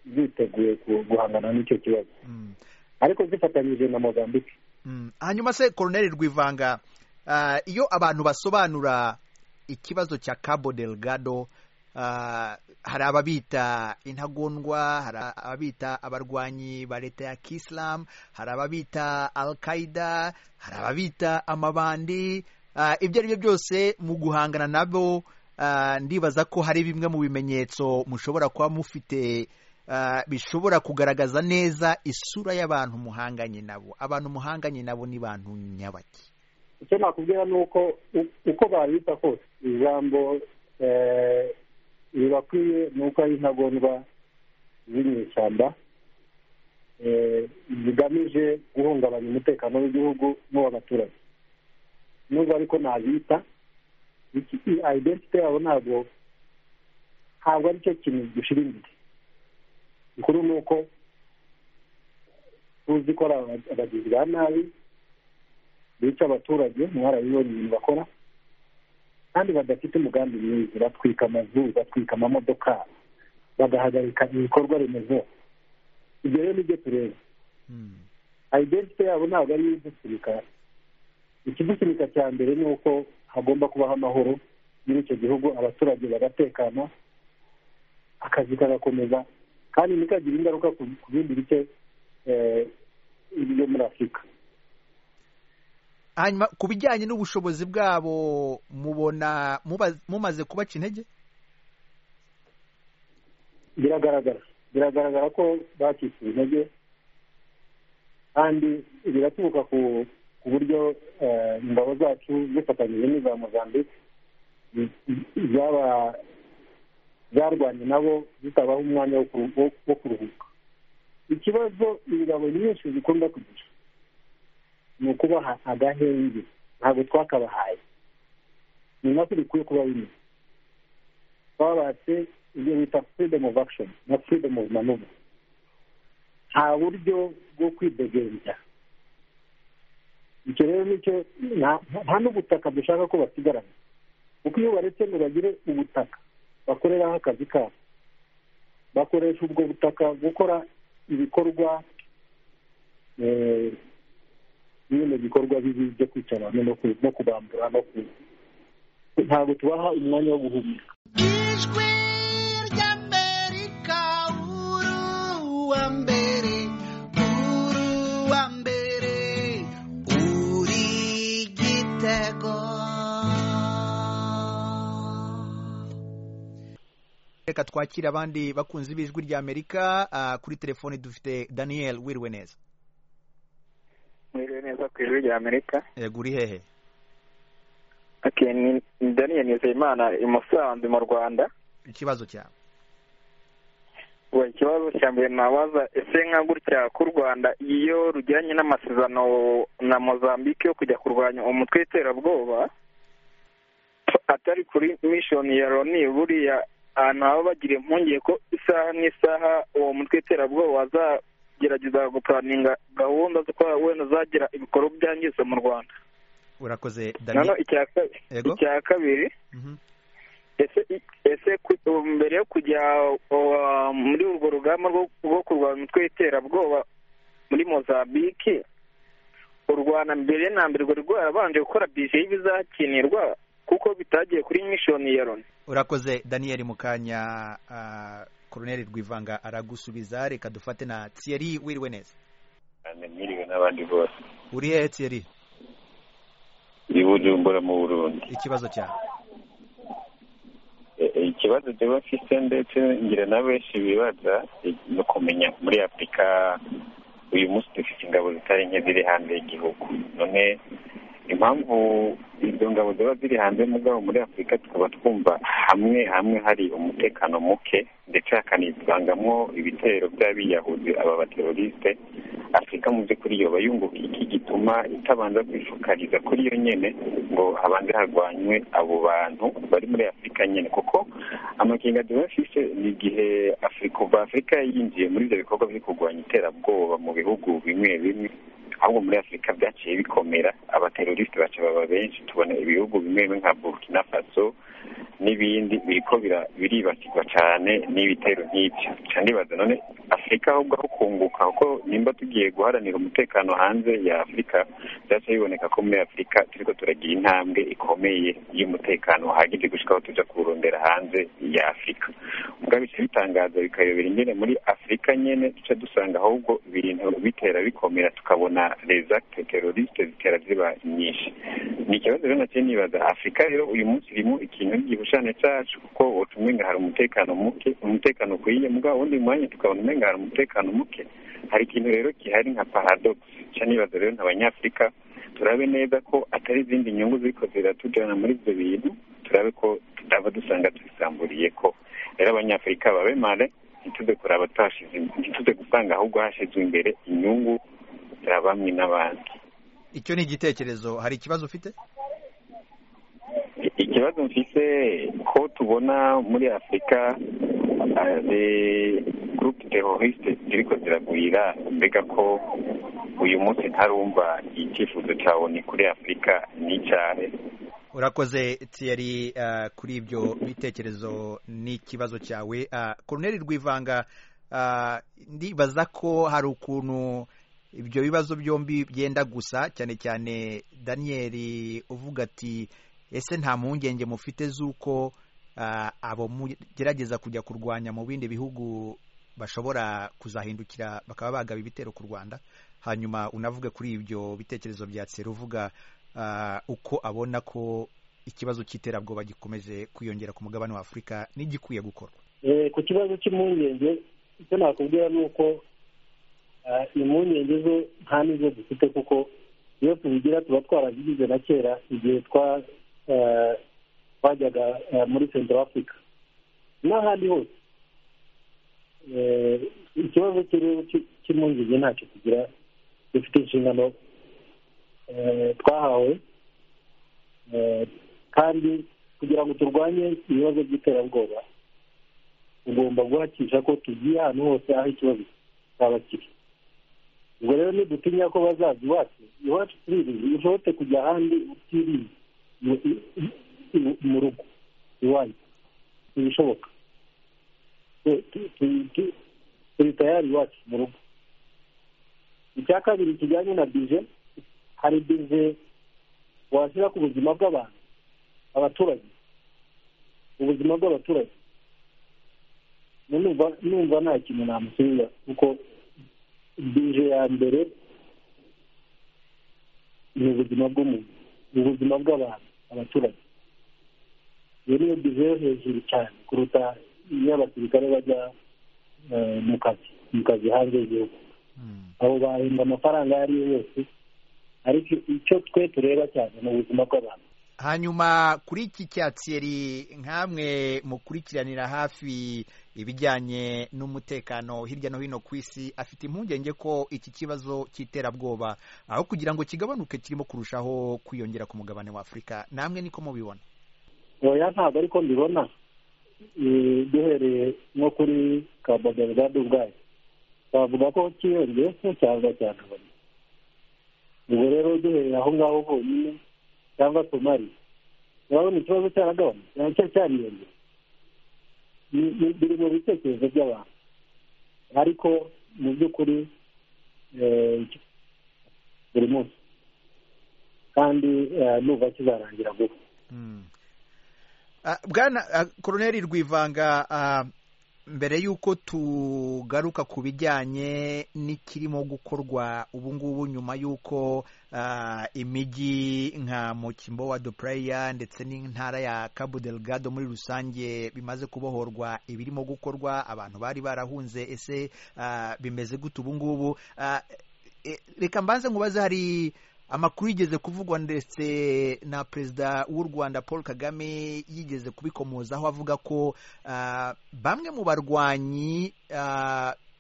ziteguye ku- guhangana n'icyo kibazo Mm. ariko zifatanyije na mozambique Mm. hanyuma se koroneri rwivanga ah, iyo abantu basobanura ikibazo cya cabo delgado ah, hari ababita intagondwa hari ababita abarwanyi ba leta ya kisilamu hari ababita al qaida hari ababita amabandi ah, ibyo ari byo byose mu guhangana nabo ah, ndibaza ko hari bimwe mu bimenyetso mushobora kuba mufite ah, bishobora kugaragaza neza isura y'abantu muhanganye nabo abantu muhanganye nabo ni bantu nyabaki icyo nakubwira ni uko u- uko babita kose ijambo eh, ribakwiye ni uko ari intagondwa z'inyeshyamba eh, zigamije guhungabanya umutekano w'igihugu n'uw'abaturage nubwo ariko nabita iki- i- identity yabo ntabwo ntabwo ari cyo kintu gishira imbere ikuru ni uko tuzi ko ari aba- abagizi ba nabi bica abaturage mwarabibonye ibintu bakora kandi badafite umugambi mwiza batwika amazu batwika amamodoka bagahagarika ibikorwa remezo ibyo rero nibyo tureba identite yabo ntabwo ari idusunika ikidusunika cya mbere ni uko hagomba kubaho amahoro muri icyo gihugu abaturage bagatekana akazi kagakomeza kandi ntikagire ingaruka ku ku bindi bice eh, byo muri afurika hanyuma ku bijyanye n'ubushobozi bwabo mubona muba- mumaze kubaca intege biragaragara biragaragara ko bacitse intege kandi biraturuka ku ku buryo eh, ingabo zacu zifatanyije n'iza mozambique zi- zaba- zarwanye nabo zitabaho umwanya wo kuru- wo- wo kuruhuka ikibazo ingabo nyinshi zikunda kugira ni ukubaha agahenge ntabwo twakabahaye ni nako bikwiye kuba bimeze twabatse ibyo bita freedom of action na freedom of maneuver nta buryo bwo kwidegembya icyo rero nicyo nta- nta n'ubutaka dushaka ko basigarana kuko iyo baretse ngo bagire ubutaka bakoreraho akazi kabo bakoresha ubwo butaka gukora ibikorwa eh, bino bikorwa bibi byo kwica abantu no ku- no kubambura no ku ntabwo tubaha umwanya wo guhumeka ijwi ry'amerika uru wa mbere uru wa mbere uri igitego reka twakire abandi bakunzi b'ijwi rya amerika ah, kuri telefone dufite daniel wiriwe neza mwiriwe neza ku ijwi rya amerika yego uri hehe okay, ni ni daniel nizeyimana i musanze mu rwanda ikibazo cyawe ubu ikibazo cya mbere nabaza ese nka gutya k'u rwanda iyo rugiranye n'amasezerano na mozambique yo kujya kurwanya umutwe w'iterabwoba atari kuri mishoni ya loni buriya ahantu baba bagira impungenge ko isaha n'isaha uwo mutwe w'iterabwoba wazagerageza gupuraninga gahunda zo kuba wenda zagira ibikorwa byangiza mu rwanda urakoze noneho daniel icya ka- Yego. icya kabiri ese ese ku- ubu mbere yo kujya uh, muri urwo rugamba rwo rwo kurwanya umutwe w'iterabwoba muri mozambique u rwanda mbere na mbere rwari rwarabanje gukora bije y'ibizakinirwa kuko bitagiye kuri mishoni ya loni urakoze daniel mu kanya ah, koroneri rwivanga aragusubiza reka dufate na thierry wiriwe neza cyane mwiriwe n'abandi bose uri hehe thierry i bujumbura mu burundi ikibazo cyawe E- e, ikibazo jyewe mfite ndetse ngira na benshi bibaza e, ni ukumenya muri afurika uyu munsi dufite ingabo zitari nke ziri hanze y'igihugu none impamvu izo ngabo ziba ziri hanze mugabo muri afurika tukaba twumva hamwe hamwe hari umutekano muke ndetse hakanivangamwo ibitero by'abiyahuzi aba baterorisite afurika mu by'ukuri yoba yunguka iki gituma itabanza kwifukariza kuri yo nyene ngo habanze harwanywe abo bantu bari muri afurika nyene kuko amakenga duhafise ni igihe afurika kuva afurika yinjiye muri ivyo bikorwa byo kurwanya iterabwoba mu bihugu bimwe bimwe ahubwo muri afurika byaciye bikomera abaterorisite baca baba benshi tubona ibihugu bimwe bimwe nka burkina faso n'ibindi biriko bira- biribasirwa cyane n'ibitero nk'ibyo nca nibaza none afurika ahubwo aho kunguka kuko nimba tugiye guharanira umutekano hanze ya afurika byaca biboneka ko muri afurika turiko turagira intambwe ikomeye y'umutekano uhagije gushika aho tuja kurondera hanze ya afurika ubwo bica bitangaza bikayobera ingene muri afurika nyene duca dusanga ahubwo ibintu bitera bikomera tukabona les actes terroristes zitera ziba nyinshi ni ikibazo rero nacyo nibaza afurika rero uyu munsi irimo ikintu gihushane cyacu kuko woca umenga hari umutekano muke umutekano ukwiye mugabo wundi mwanya tukabona umenga hari umutekano muke hari ikintu rero gihari nka paradox nca nibaza rero nk'abanyafurika turabe neza ko atari izindi nyungu ziriko ziratujana muri ibyo bintu turabe ko tutava dusanga tubisamburiye ko rero abanyafurika babe mare ntituze kuraba twashize ntituze gusanga ahubwo hashizwe imbere inyungu za bamwe n'abandi icyo ni igitekerezo hari ikibazo ufite ikibazo mfise ko tubona muri afurika gurupe teroriste ziriko ziragwira mbega ko uyu munsi ntarumva icyifuzo cyawe ni kuri afurika n'icyahe urakoze thierry ah, kuri ibyo bitekerezo n'ikibazo cyawe Ah, koroneri rwivanga ah, ndibaza ko hari ukuntu ibyo bibazo byombi byenda gusa cyane cyane daniel uvuga ati ese nta mpungenge mufite z'uko ah, abo mugerageza kujya kurwanya mu bindi bihugu bashobora kuzahindukira bakaba bagaba ibitero ku rwanda hanyuma unavuge kuri ibyo bitekerezo bya tseri uvuga ah, uko abona ko ikibazo cy'iterabwoba gikomeje kwiyongera ku mugabane wa afurika n'igikwiye gukorwa Eh, ku kibazo cy'impungenge icyo nakubwira ni uko eh, impungenge zo nta n'izo dufite kuko iyo tubigira tuba twarazigize na kera igihe twajyaga muri central africa n'ahandi hose ikibazo cy'impungenge ntacyo tugira dufite inshingano twahawe kandi kugira ngo turwanye ibibazo by'iterabwoba tugomba guhakisha ko tugiye ahantu hose aho ikibazo cyaba kiri ubwo rero ntidutinya ko bazaza iwacu iwacu turirinze ushobotse kujya ahandi utiriye mu rugo iwanyu ntibishoboka turi tayari iwacu mu rugo icya kabiri kijyanye na bije hari bije washyira ku buzima bw'abantu abaturage ubuzima bw'abaturage numva nta kintu namusubiza kuko bije ya mbere ni ubuzima bw'umuntu ni ubuzima bw'abantu abaturage iyo niyo bije yo hejuru cyane kuruta iyo abasirikare bajya mu kazi mu kazi hanze y'igihugu abo bahembwa amafaranga ayo ari yo yose ariko icyo twe tureba cyane ni ubuzima bw'abantu hanyuma kuri iki cyatsi nkamwe mukurikiranira hafi ibijyanye n'umutekano hirya no hino ku isi afite impungenge ko iki kibazo cy'iterabwoba aho kugira ngo kigabanuke kirimo kurushaho kwiyongera ku mugabane wa afurika namwe niko mubibona oya ntabwo ariko mbibona duhereye nko kuri kabagabagade ubwayo twavuga ko kiyongeye ko cyangwa cyanabona ubwo rero duhereye aho ngaho honyine cyangwa somaliya urabona ikibazo cyaragabanutse nacyo cyariyongera biri mu bitekerezo by'abantu ariko mu by'ukuri buri munsi kandi nuba kizarangira vuba bwana koroneri rwivanga mbere y'uko tugaruka ku bijyanye n'ikirimo gukorwa ubu ngubu nyuma y'uko imijyi nka mukimbo wa dupureya ndetse n'intara ya kabudelgado muri rusange bimaze kubohorwa ibirimo gukorwa abantu bari barahunze ese bimeze gute ubu ngubu reka mbanze nkubaze hari amakuru yigeze kuvugwa ndetse na perezida w'u rwanda paul kagame yigeze kubikomozaho avuga ko bamwe mu barwanyi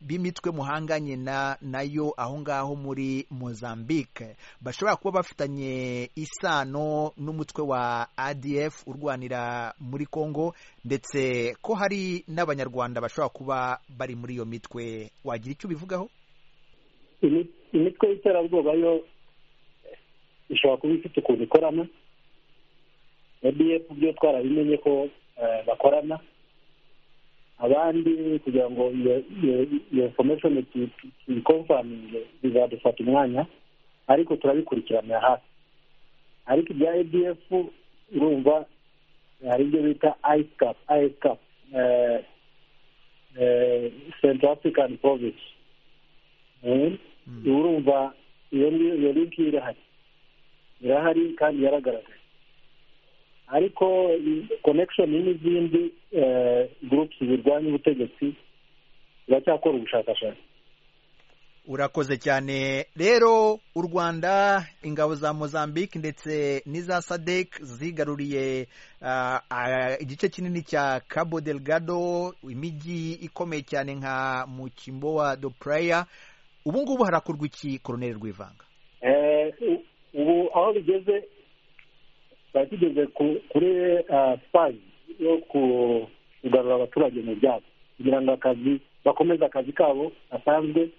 b'imitwe muhanganye nayo aho ngaho muri mozambique bashobora kuba bafitanye isano n'umutwe wa adf urwanira muri congo ndetse ko hari n'abanyarwanda bashobora kuba bari muri iyo mitwe wagira icyo ubivugaho imitwe y'iterabwoba yo ishobora kuba ifite ukuntu ikorana adf byo twarabimenye ko bakorana abandi kugira ngo iyo information tuyikomfaminge bizadufata umwanya ariko turabikurikiranira hafi ariko ibya adf urumva hari ibyo bita icecap icecap central african province urumva iyo ngiyo iyo ngiyo irahari irahari kandi yaragaragaye ariko konekishoni n'izindi gurupusi zirwanya ubutegetsi ziracyakora ubushakashatsi urakoze cyane rero u rwanda ingabo za mozambique ndetse n'iza sadec zigaruriye igice kinini cya cabo delgado imijyi ikomeye cyane nka mukimbo wa dopureya ubu ngubu harakorwa iki koroneri rwivanga ubu aho bigeze twari tugeze kuri sipayi yo kugarura abaturage mu byabo kugira ngo akazi bakomeze akazi kabo gasanzwe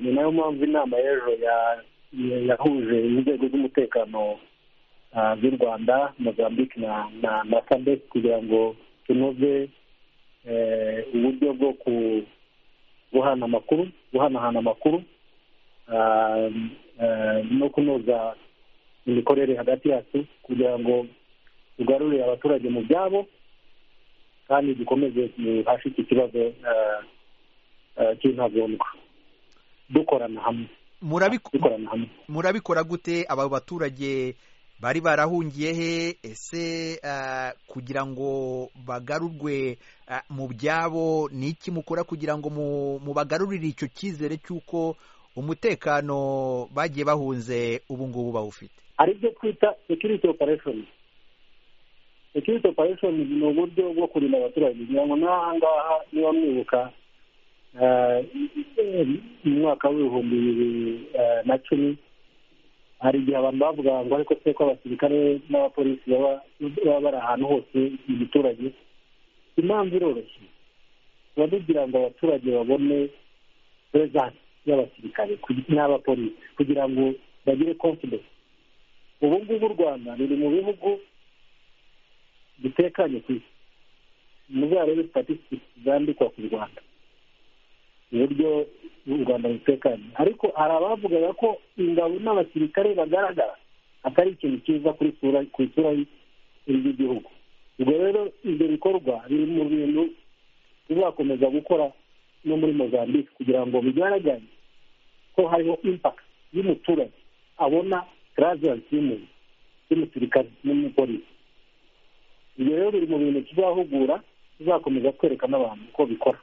ni nayo mpamvu inama y'ejo yahuje inzego z'umutekano z'u rwanda mozambique na sadec kugira ngo tunoze uburyo bwo guhana amakuru guhanahana amakuru no kunoza imikorere hagati yacu kugira ngo tugarure abaturage mu byabo kandi dukomeze duhashe iki kibazo cy'intagondwa dukorana hamwe murabikora gute aba baturage bari barahungiye he ese kugira ngo bagarurwe mu byabo ni iki mukora kugira ngo mubagarurire icyo cyizere cy'uko umutekano bagiye bahunze ubu ngubu bawufite hari ibyo twita security operation security operation ni uburyo bwo kurinda abaturage kugira ngo n'aha ngaha niba mwibuka mu mwaka w'ibihumbi bibiri na cumi hari igihe abantu bavugaga ngo ariko twe ko abasirikare n'abapolisi baba bari ahantu hose mu giturage impamvu iroroshye tuba tugira ngo abaturage babone perezansi y'abasirikare n'abapolisi kugira ngo bagire konfidensi ubu ngubu u rwanda ruri mu bihugu bitekanye ku isi muzarebe statisitiki zandikwa ku rwanda uburyo u rwanda rutekanye ariko hari abavugaga ko ingabo n'abasirikare bagaragara atari ikintu cyiza kuri ku isura y'igihugu ubwo rero ibyo bikorwa biri mu bintu bizakomeza gukora no muri mozambique kugira ngo bigaragare ko hariho impakiti y'umuturage abona garaziyansi y'umuntu y'umusirikare n'umupolisi ibyo rero biri mu bintu tuzahugura tuzakomeza kwereka n'abantu uko bikora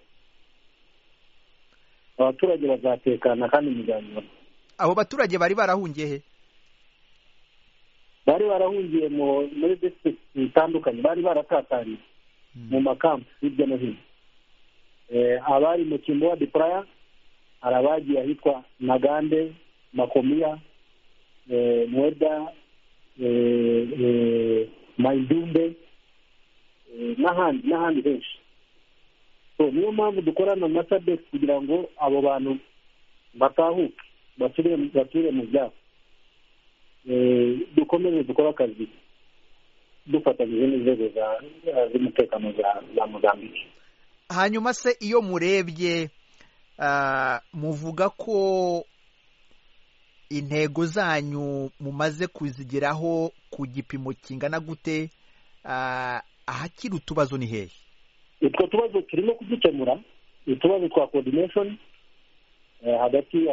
abaturage bazatekana kandi muzabibona abo baturage bari barahungiye he bari barahungiye muri disitirigiti zitandukanye bari baratatanye mu makampu hirya no hino abari mu kimbo dipuraya hari abagiye ahitwa nagande makomiya mweda mayidumbe n'ahandi n'ahandi henshi niyo mpamvu dukorana na sadegisi kugira ngo abo bantu batahuke basubire mu byabo dukomeze dukore akazi dufatanyije n'inzego z'umutekano za muzambike hanyuma se iyo murebye muvuga ko intego zanyu mumaze kuzigeraho ku gipimo kingana gute ahakiri utubazo ni hehe utwo tubazo turimo kudukemura utubazo twa kodineshoni hagati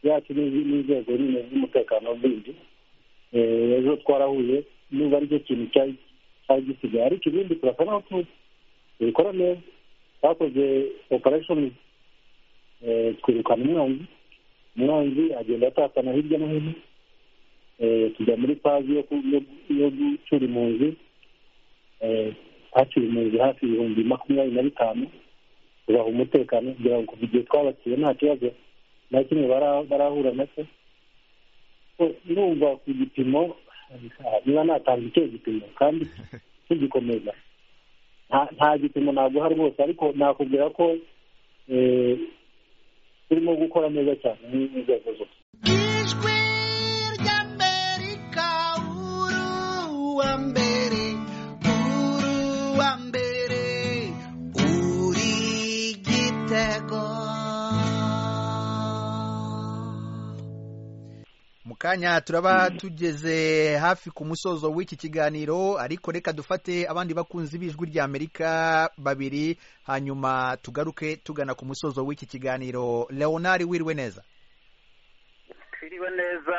yacu n'inzego z'umutekano zindi ejo twarahuye niba aricyo kintu cyari gisigaye ariko ibindi turasa n'aho tuzi tubikora neza twakoze operashoni twirukana umwanzi umwanzi agenda atatana hirya no hino tujya muri pazi yo gucura impunzi haciye impunzi hafi ibihumbi makumyabiri na bitanu tubaha umutekano kugira ngo kuva igihe twabasiye nta kibazo na kimwe barahura nacyo ndumva ku gipimo niba natanga icyo gipimo kandi tugikomeza nta gipimo naguha rwose ariko nakubwira ko turimo gukora neza cyane n'inzego zose ijwi ry'amerika uruwa mbere uruwa mbere uri igitego mu kanya turaba tugeze hafi ku musozo w'iki kiganiro ariko reka dufate abandi bakunzi b'ijwi ry'amerika babiri hanyuma tugaruke tugana ku musozo w'iki kiganiro leonard wiriwe neza twiriwe neza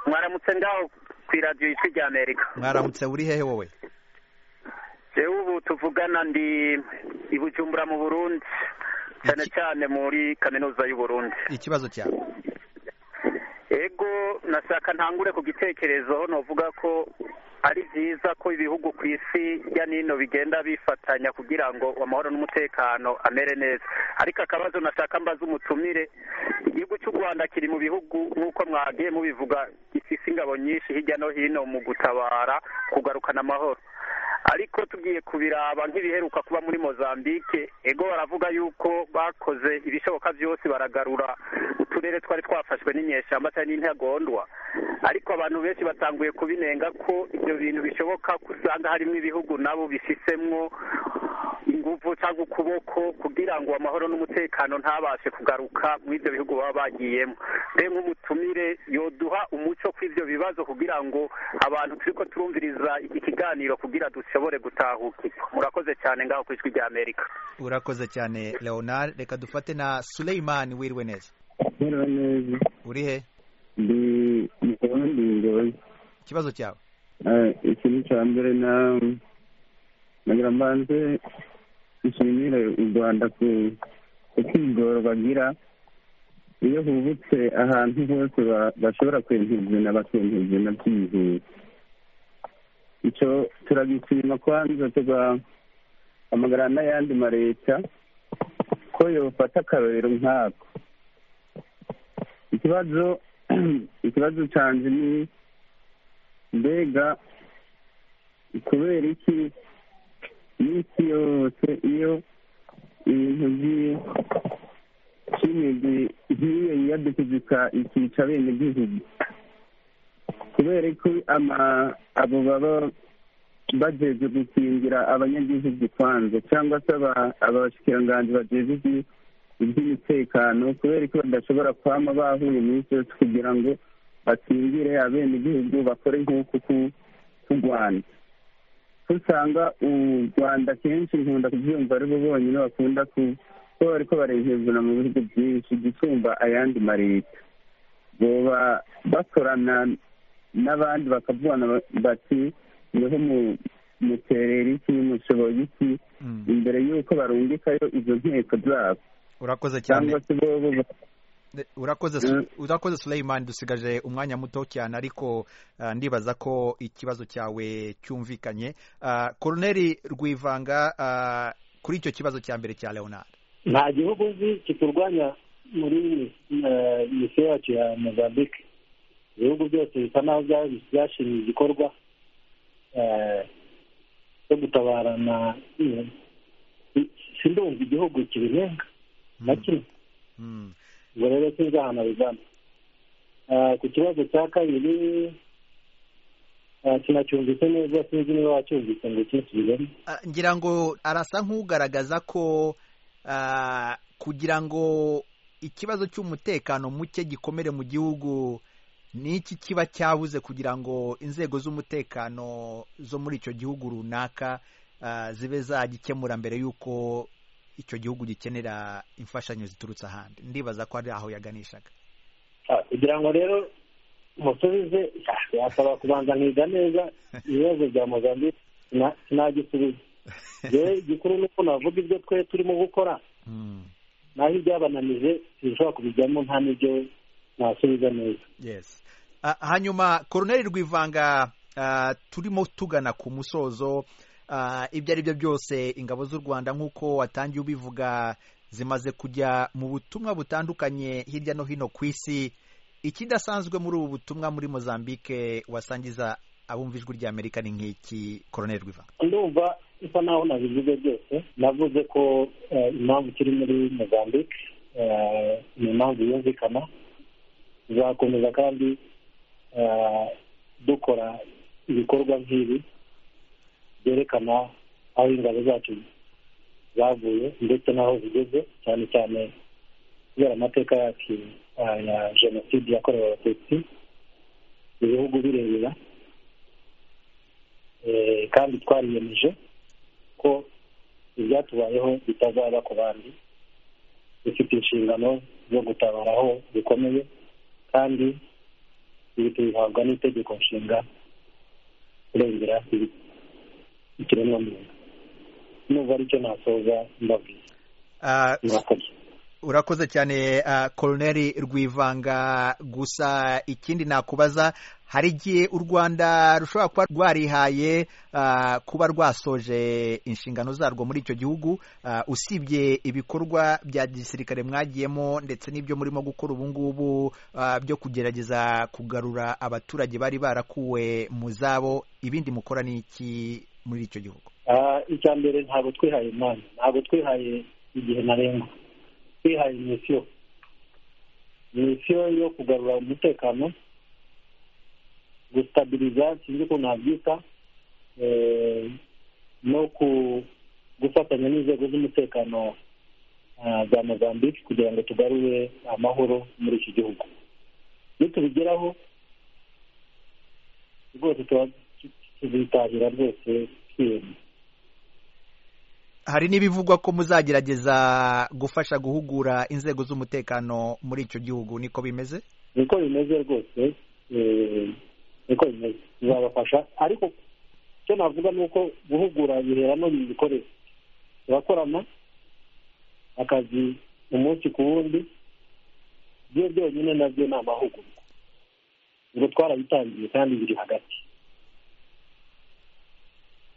mwaramutse ngaho ku iradiyo y'ijwi ry'amerika mwaramutse uri hehe wowe yewe ubu tuvugana ndi i bujumbura mu burundi cyane cyane muri kaminuza y'u Burundi ikibazo cyawe ego nashaka ntangure ku gitekerezo navuga ko ari byiza ko ibihugu ku isi hirya n'ino bigenda bifatanya kugira ngo amahoro n'umutekano amere neza ariko akabazo nashaka mbaza umutumire igihugu cy'u rwanda kiri mu bihugu nk'uko mwagiye mubivuga gifite ingabo nyinshi hirya no hino mu gutabara kugarukana amahoro ariko tugiye kubiraba nk'ibiheruka kuba muri mozambique ego baravuga yuko bakoze ibishoboka byose baragarura uturere twari twafashwe n'inyeshyamba cyangwa n'intagondwa ariko abantu benshi batanguye kubinenga ko ibyo bintu bishoboka ko usanga harimo ibihugu nabo bifisemo ingufu cyangwa ukuboko kugira ngo amahoro n'umutekano ntabashe kugaruka muri ibyo bihugu baba bagiyemo mbe nk'umutumire yoduha umuco kuri ibyo bibazo kugira ngo abantu turi ko turumviriza iki kiganiro kugira dushobore gutahukirwa murakoze cyane ngaho ku ijwi ry'amerika urakoze cyane leonard reka dufate na suleyimani wiriwe neza wiriwe neza uri he ndi ndi ngoyi ikibazo cyawe ikintu cya mbere na nagira mbanze nshimire u rwanda ku kwigoro bagira iyo hubutse ahantu hose ba- bashobora kwemezana bakemezana byihuse icyo turagishima kwanza tugahamagarana n'ayandi maleta ko yofata akarorero nk'ako ikibazo ikibazo cyanjye ni mbega kubera iki n'isi yose iyo ibintu by'i- by'imigwi nk'iyo yiyadukizika ikica bene gihugu kubera ko ama- abo baba bajeje gukingira abanyagihugu kwanza cyangwa se aba- abashikiranganji bajeje iby- iby'umutekano kubera ko badashobora kwama bahuye iminsi yose kugira ngo bakingire abenegihugu bakore nk'uku ku- k'u rwanda usanga u rwanda kenshi nkunda kubyumva aribo bonyine bakunda ku ko bari ko barehezana mu bihugu byinshi gusumba ayandi maleta boba bakorana n'abandi bakavugana bati niho mu- muterera iki mushoboye iki imbere y'uko barungikayo izo nteko zabo urakoze cyane cyangwa se bobo ba- urakoze Su- urakoze Sulaiman dusigaje umwanya muto cyane ariko ah, ndibaza ko ikibazo cyawe cyumvikanye Ah, Colonel Rwivanga ah, kuri icyo kibazo cya mbere cya Leonard nta gihugu nzi kiturwanya muri eh, misiyo yacu ya mozambique ibihugu byose bisa n'aho bya- byashimye igikorwa eh, cyo gutabarana eh, sindumva igihugu kibirenga na kimwe ubwo rero sinzahana uganda Eh, ku kibazo cya kabiri eh, sinacyumvise neza sinzi niba wacyumvise ngo kinsubiremo Ah, ngira ngo arasa nk'ugaragaza ko ah, kugira ngo ikibazo cy'umutekano muke gikomere mu gihugu ni iki kiba cyabuze kugira ngo inzego z'umutekano zo muri icyo gihugu runaka ah, zibe zagikemura mbere y'uko icyo gihugu gikenera imfashanyo ziturutse ahandi ndibaza ko ari aho yaganishaga Ah, kugira ngo rero musubize ah, yasaba kubanza nkiga neza ibibazo bya mozambique sina- sinagisubiza yewe igikuru ni uko navuga ibyo twe turimo gukora naho ibyabananije sinshobora kubijyamo nta n'ibyo nasubiza neza yes Ah, hanyuma koroneri rwivanga ah, turimo tugana ku musozo Ah, ibyo ari byo byose ingabo z'u rwanda nk'uko watangiye ubivuga zimaze kujya mu butumwa butandukanye hirya no hino ku isi ikidasanzwe muri ubu butumwa muri mozambique wasangiza abumva ijwi ry'amerika ni nk'iki koroneri rwivanga ndumva bisa naho nabivuze byose navuze ko eh, impamvu kiri muri mozambique eh, ni impamvu yumvikana tuzakomeza kandi eh, dukora ibikorwa nk'ibi byerekana aho ingabo zacu zavuye ndetse n'aho zigeze cyane cyane kubera amateka yacu eh, ya jenoside yakorewe abatutsi ibihugu birebera Eh, kandi twariyemeje ko ibyatubayeho bitazaba ku bandi dufite inshingano zo gutabara aho bikomeye kandi ibi tubihabwa n'itegeko nshinga kurengera ibi- ikiremwamuntu n'ubu aricyo nasoza mbabwiye Ah, murakoze urakoze cyane koroneri rwivanga gusa ikindi nakubaza hari igihe u rwanda rushobora kuba rwarihaye ah, kuba rwasoje inshingano zarwo muri icyo gihugu Ah, usibye ibikorwa bya gisirikare mwagiyemo ndetse n'ibyo murimo gukora ubu ngubu ah, byo kugerageza kugarura abaturage bari barakuwe mu zabo ibindi mukora ni iki muri icyo gihugu Ah, icya mbere ntabwo twihaye umwanya ntabwo twihaye igihe ntarengwa twihaye misiyo misiyo yo kugarura umutekano gusitabiriza sinzi ukuntu nabyita eh, no ku gufatanya n'inzego z'umutekano ah, za mozambique kugira ngo tugarure amahoro muri iki gihugu nitubigeraho rwose tuba tuzitahira rwose twiyemye hari n'ibivugwa ko muzagerageza gufasha guhugura inzego z'umutekano muri icyo gihugu niko bimeze niko bimeze rwose eh, niko bimeze bizabafasha ariko icyo navuga ni uko guhugura bihera no mu bikoresho turakorana akazi umunsi ku wundi byo byonyine nabyo ni amahugurwa ngo twarabitangiye kandi biri hagati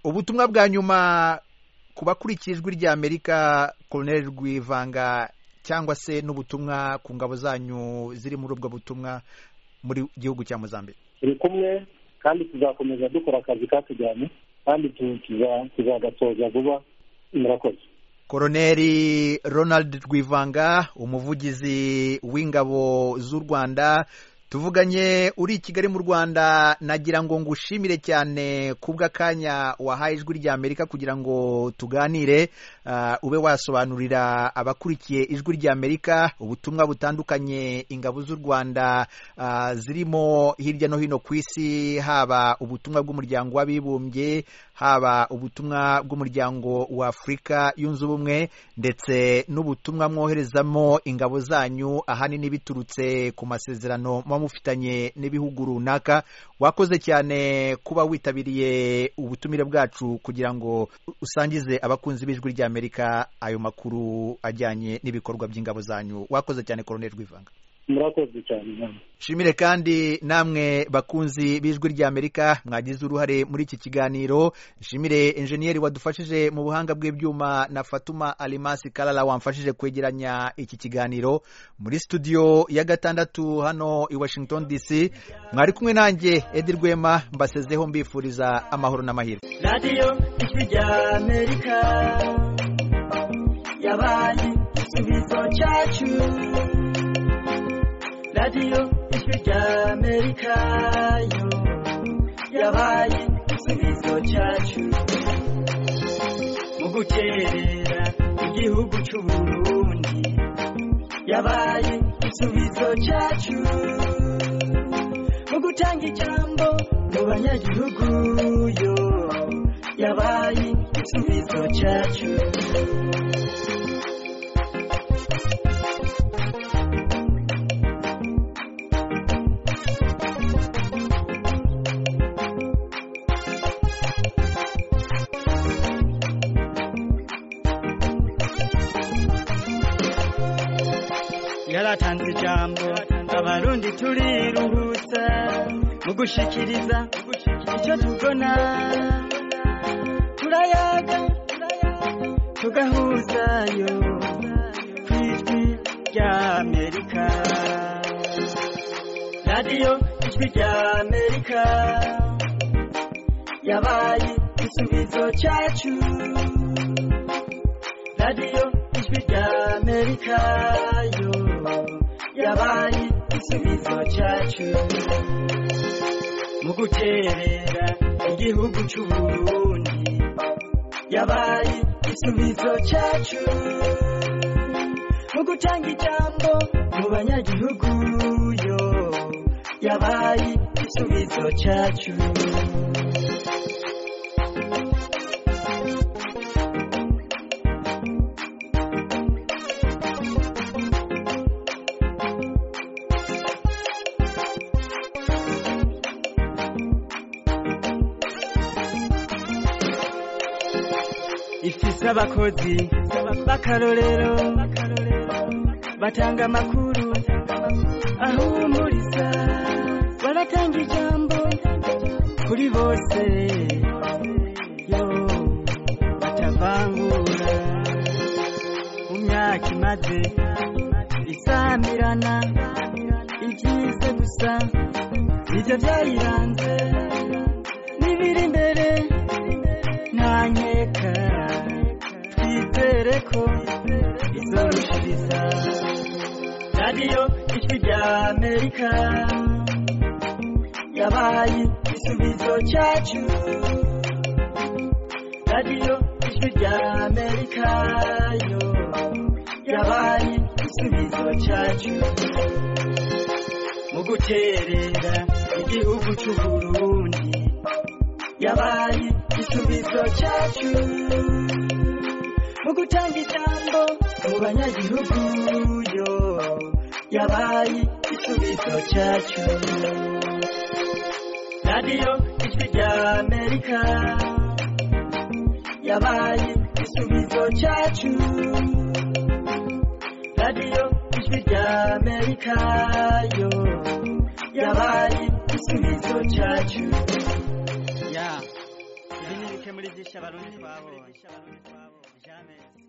ubutumwa bwa nyuma ku bakurikiye ijwi rya amerika koroneri rwivanga cyangwa se n'ubutumwa ku ngabo zanyu ziri muri ubwo butumwa muri gihugu cya muzambike turi kumwe kandi tuzakomeza dukora akazi katujyanye kandi tuzagatoza vuba murakoze koroneri ronald rwivanga umuvugizi w'ingabo z'u rwanda tuvuganye uri i kigali mu rwanda nagira ngo ngushimire cyane kubw'akanya wahaye ijwi rya amerika kugira ngo tuganire ube wasobanurira abakurikiye ijwi rya amerika ubutumwa butandukanye ingabo z'u rwanda zirimo hirya no hino ku isi haba ubutumwa bw'umuryango w'abibumbye haba ubutumwa bw'umuryango wa afurika yunze ubumwe ndetse n'ubutumwa mwoherezamo ingabo zanyu ahanini biturutse ku masezerano muba mufitanye n'ibihugu runaka wakoze cyane kuba witabiriye ubutumire bwacu kugira ngo usangize abakunzi b'ijwi rya amerika ayo makuru ajyanye n'ibikorwa by'ingabo zanyu wakoze cyane koroneri rwivanga murakoze cyane shimire kandi namwe bakunzi b'ijwi rya amerika mwagize uruhare muri iki kiganiro shimire enjeniyeri wadufashije mu buhanga bw'ibyuma na fatuma alimasi karara wamfashije kwegeranya iki kiganiro muri studio ya gatandatu hano i washington dc mwari kumwe nanjye edi rwema mbasezeho mbifuriza amahoro n'amahirwe radiyo ijwi rya amerika yabaye igisubizo cyacu radiyo ijwi rya amerika yo yabaye igisubizo cyacu mu gukerera igihugu cy'u burundi yabaye igisubizo cyacu mu gutanga ijambo mu banyagihugu yo yabaye igisubizo cyacu yaratanze ijambo abarundi turiruhutsa mu gushikiriza icyo tubona turayaga tugahuzayo ku ijwi rya amerika radiyo ijwi rya amerika yabaye igisubizo cyacu radiyo ijwi rya amerika yo yabaye igisubizo cyacu mu guterera igihugu cy'uburundi yabaye igisubizo cyacu mu gutanga ijambo mu banyagihugu yo yabaye igisubizo cyacu ifise abakozi b'akarorero batanga amakuru ahumuriza baratanga ijambo kuri bose yo batavangura mu myaka imaze isamirana ibyiza gusa ibyo byayiranze n'ibiri imbere nta nkeka twizere ko izorushiriza radiyo ijwi rya amerika yabaye igisubizo cyacu radiyo ijwi rya amerika yo yabaye igisubizo cyacu mu guterera igihugu cy'u burundi yabaye igisubizo cyacu mu gutanga ijambo mu banyagihugu yo yabaye igisubizo cyacu radiyo ijwi rya amerika yabaye igisubizo cyacu radiyo ijwi rya amerika amerika yo yabaye igisubizo cyacu ya ndi muri murike muri byinshi abarundi twabonye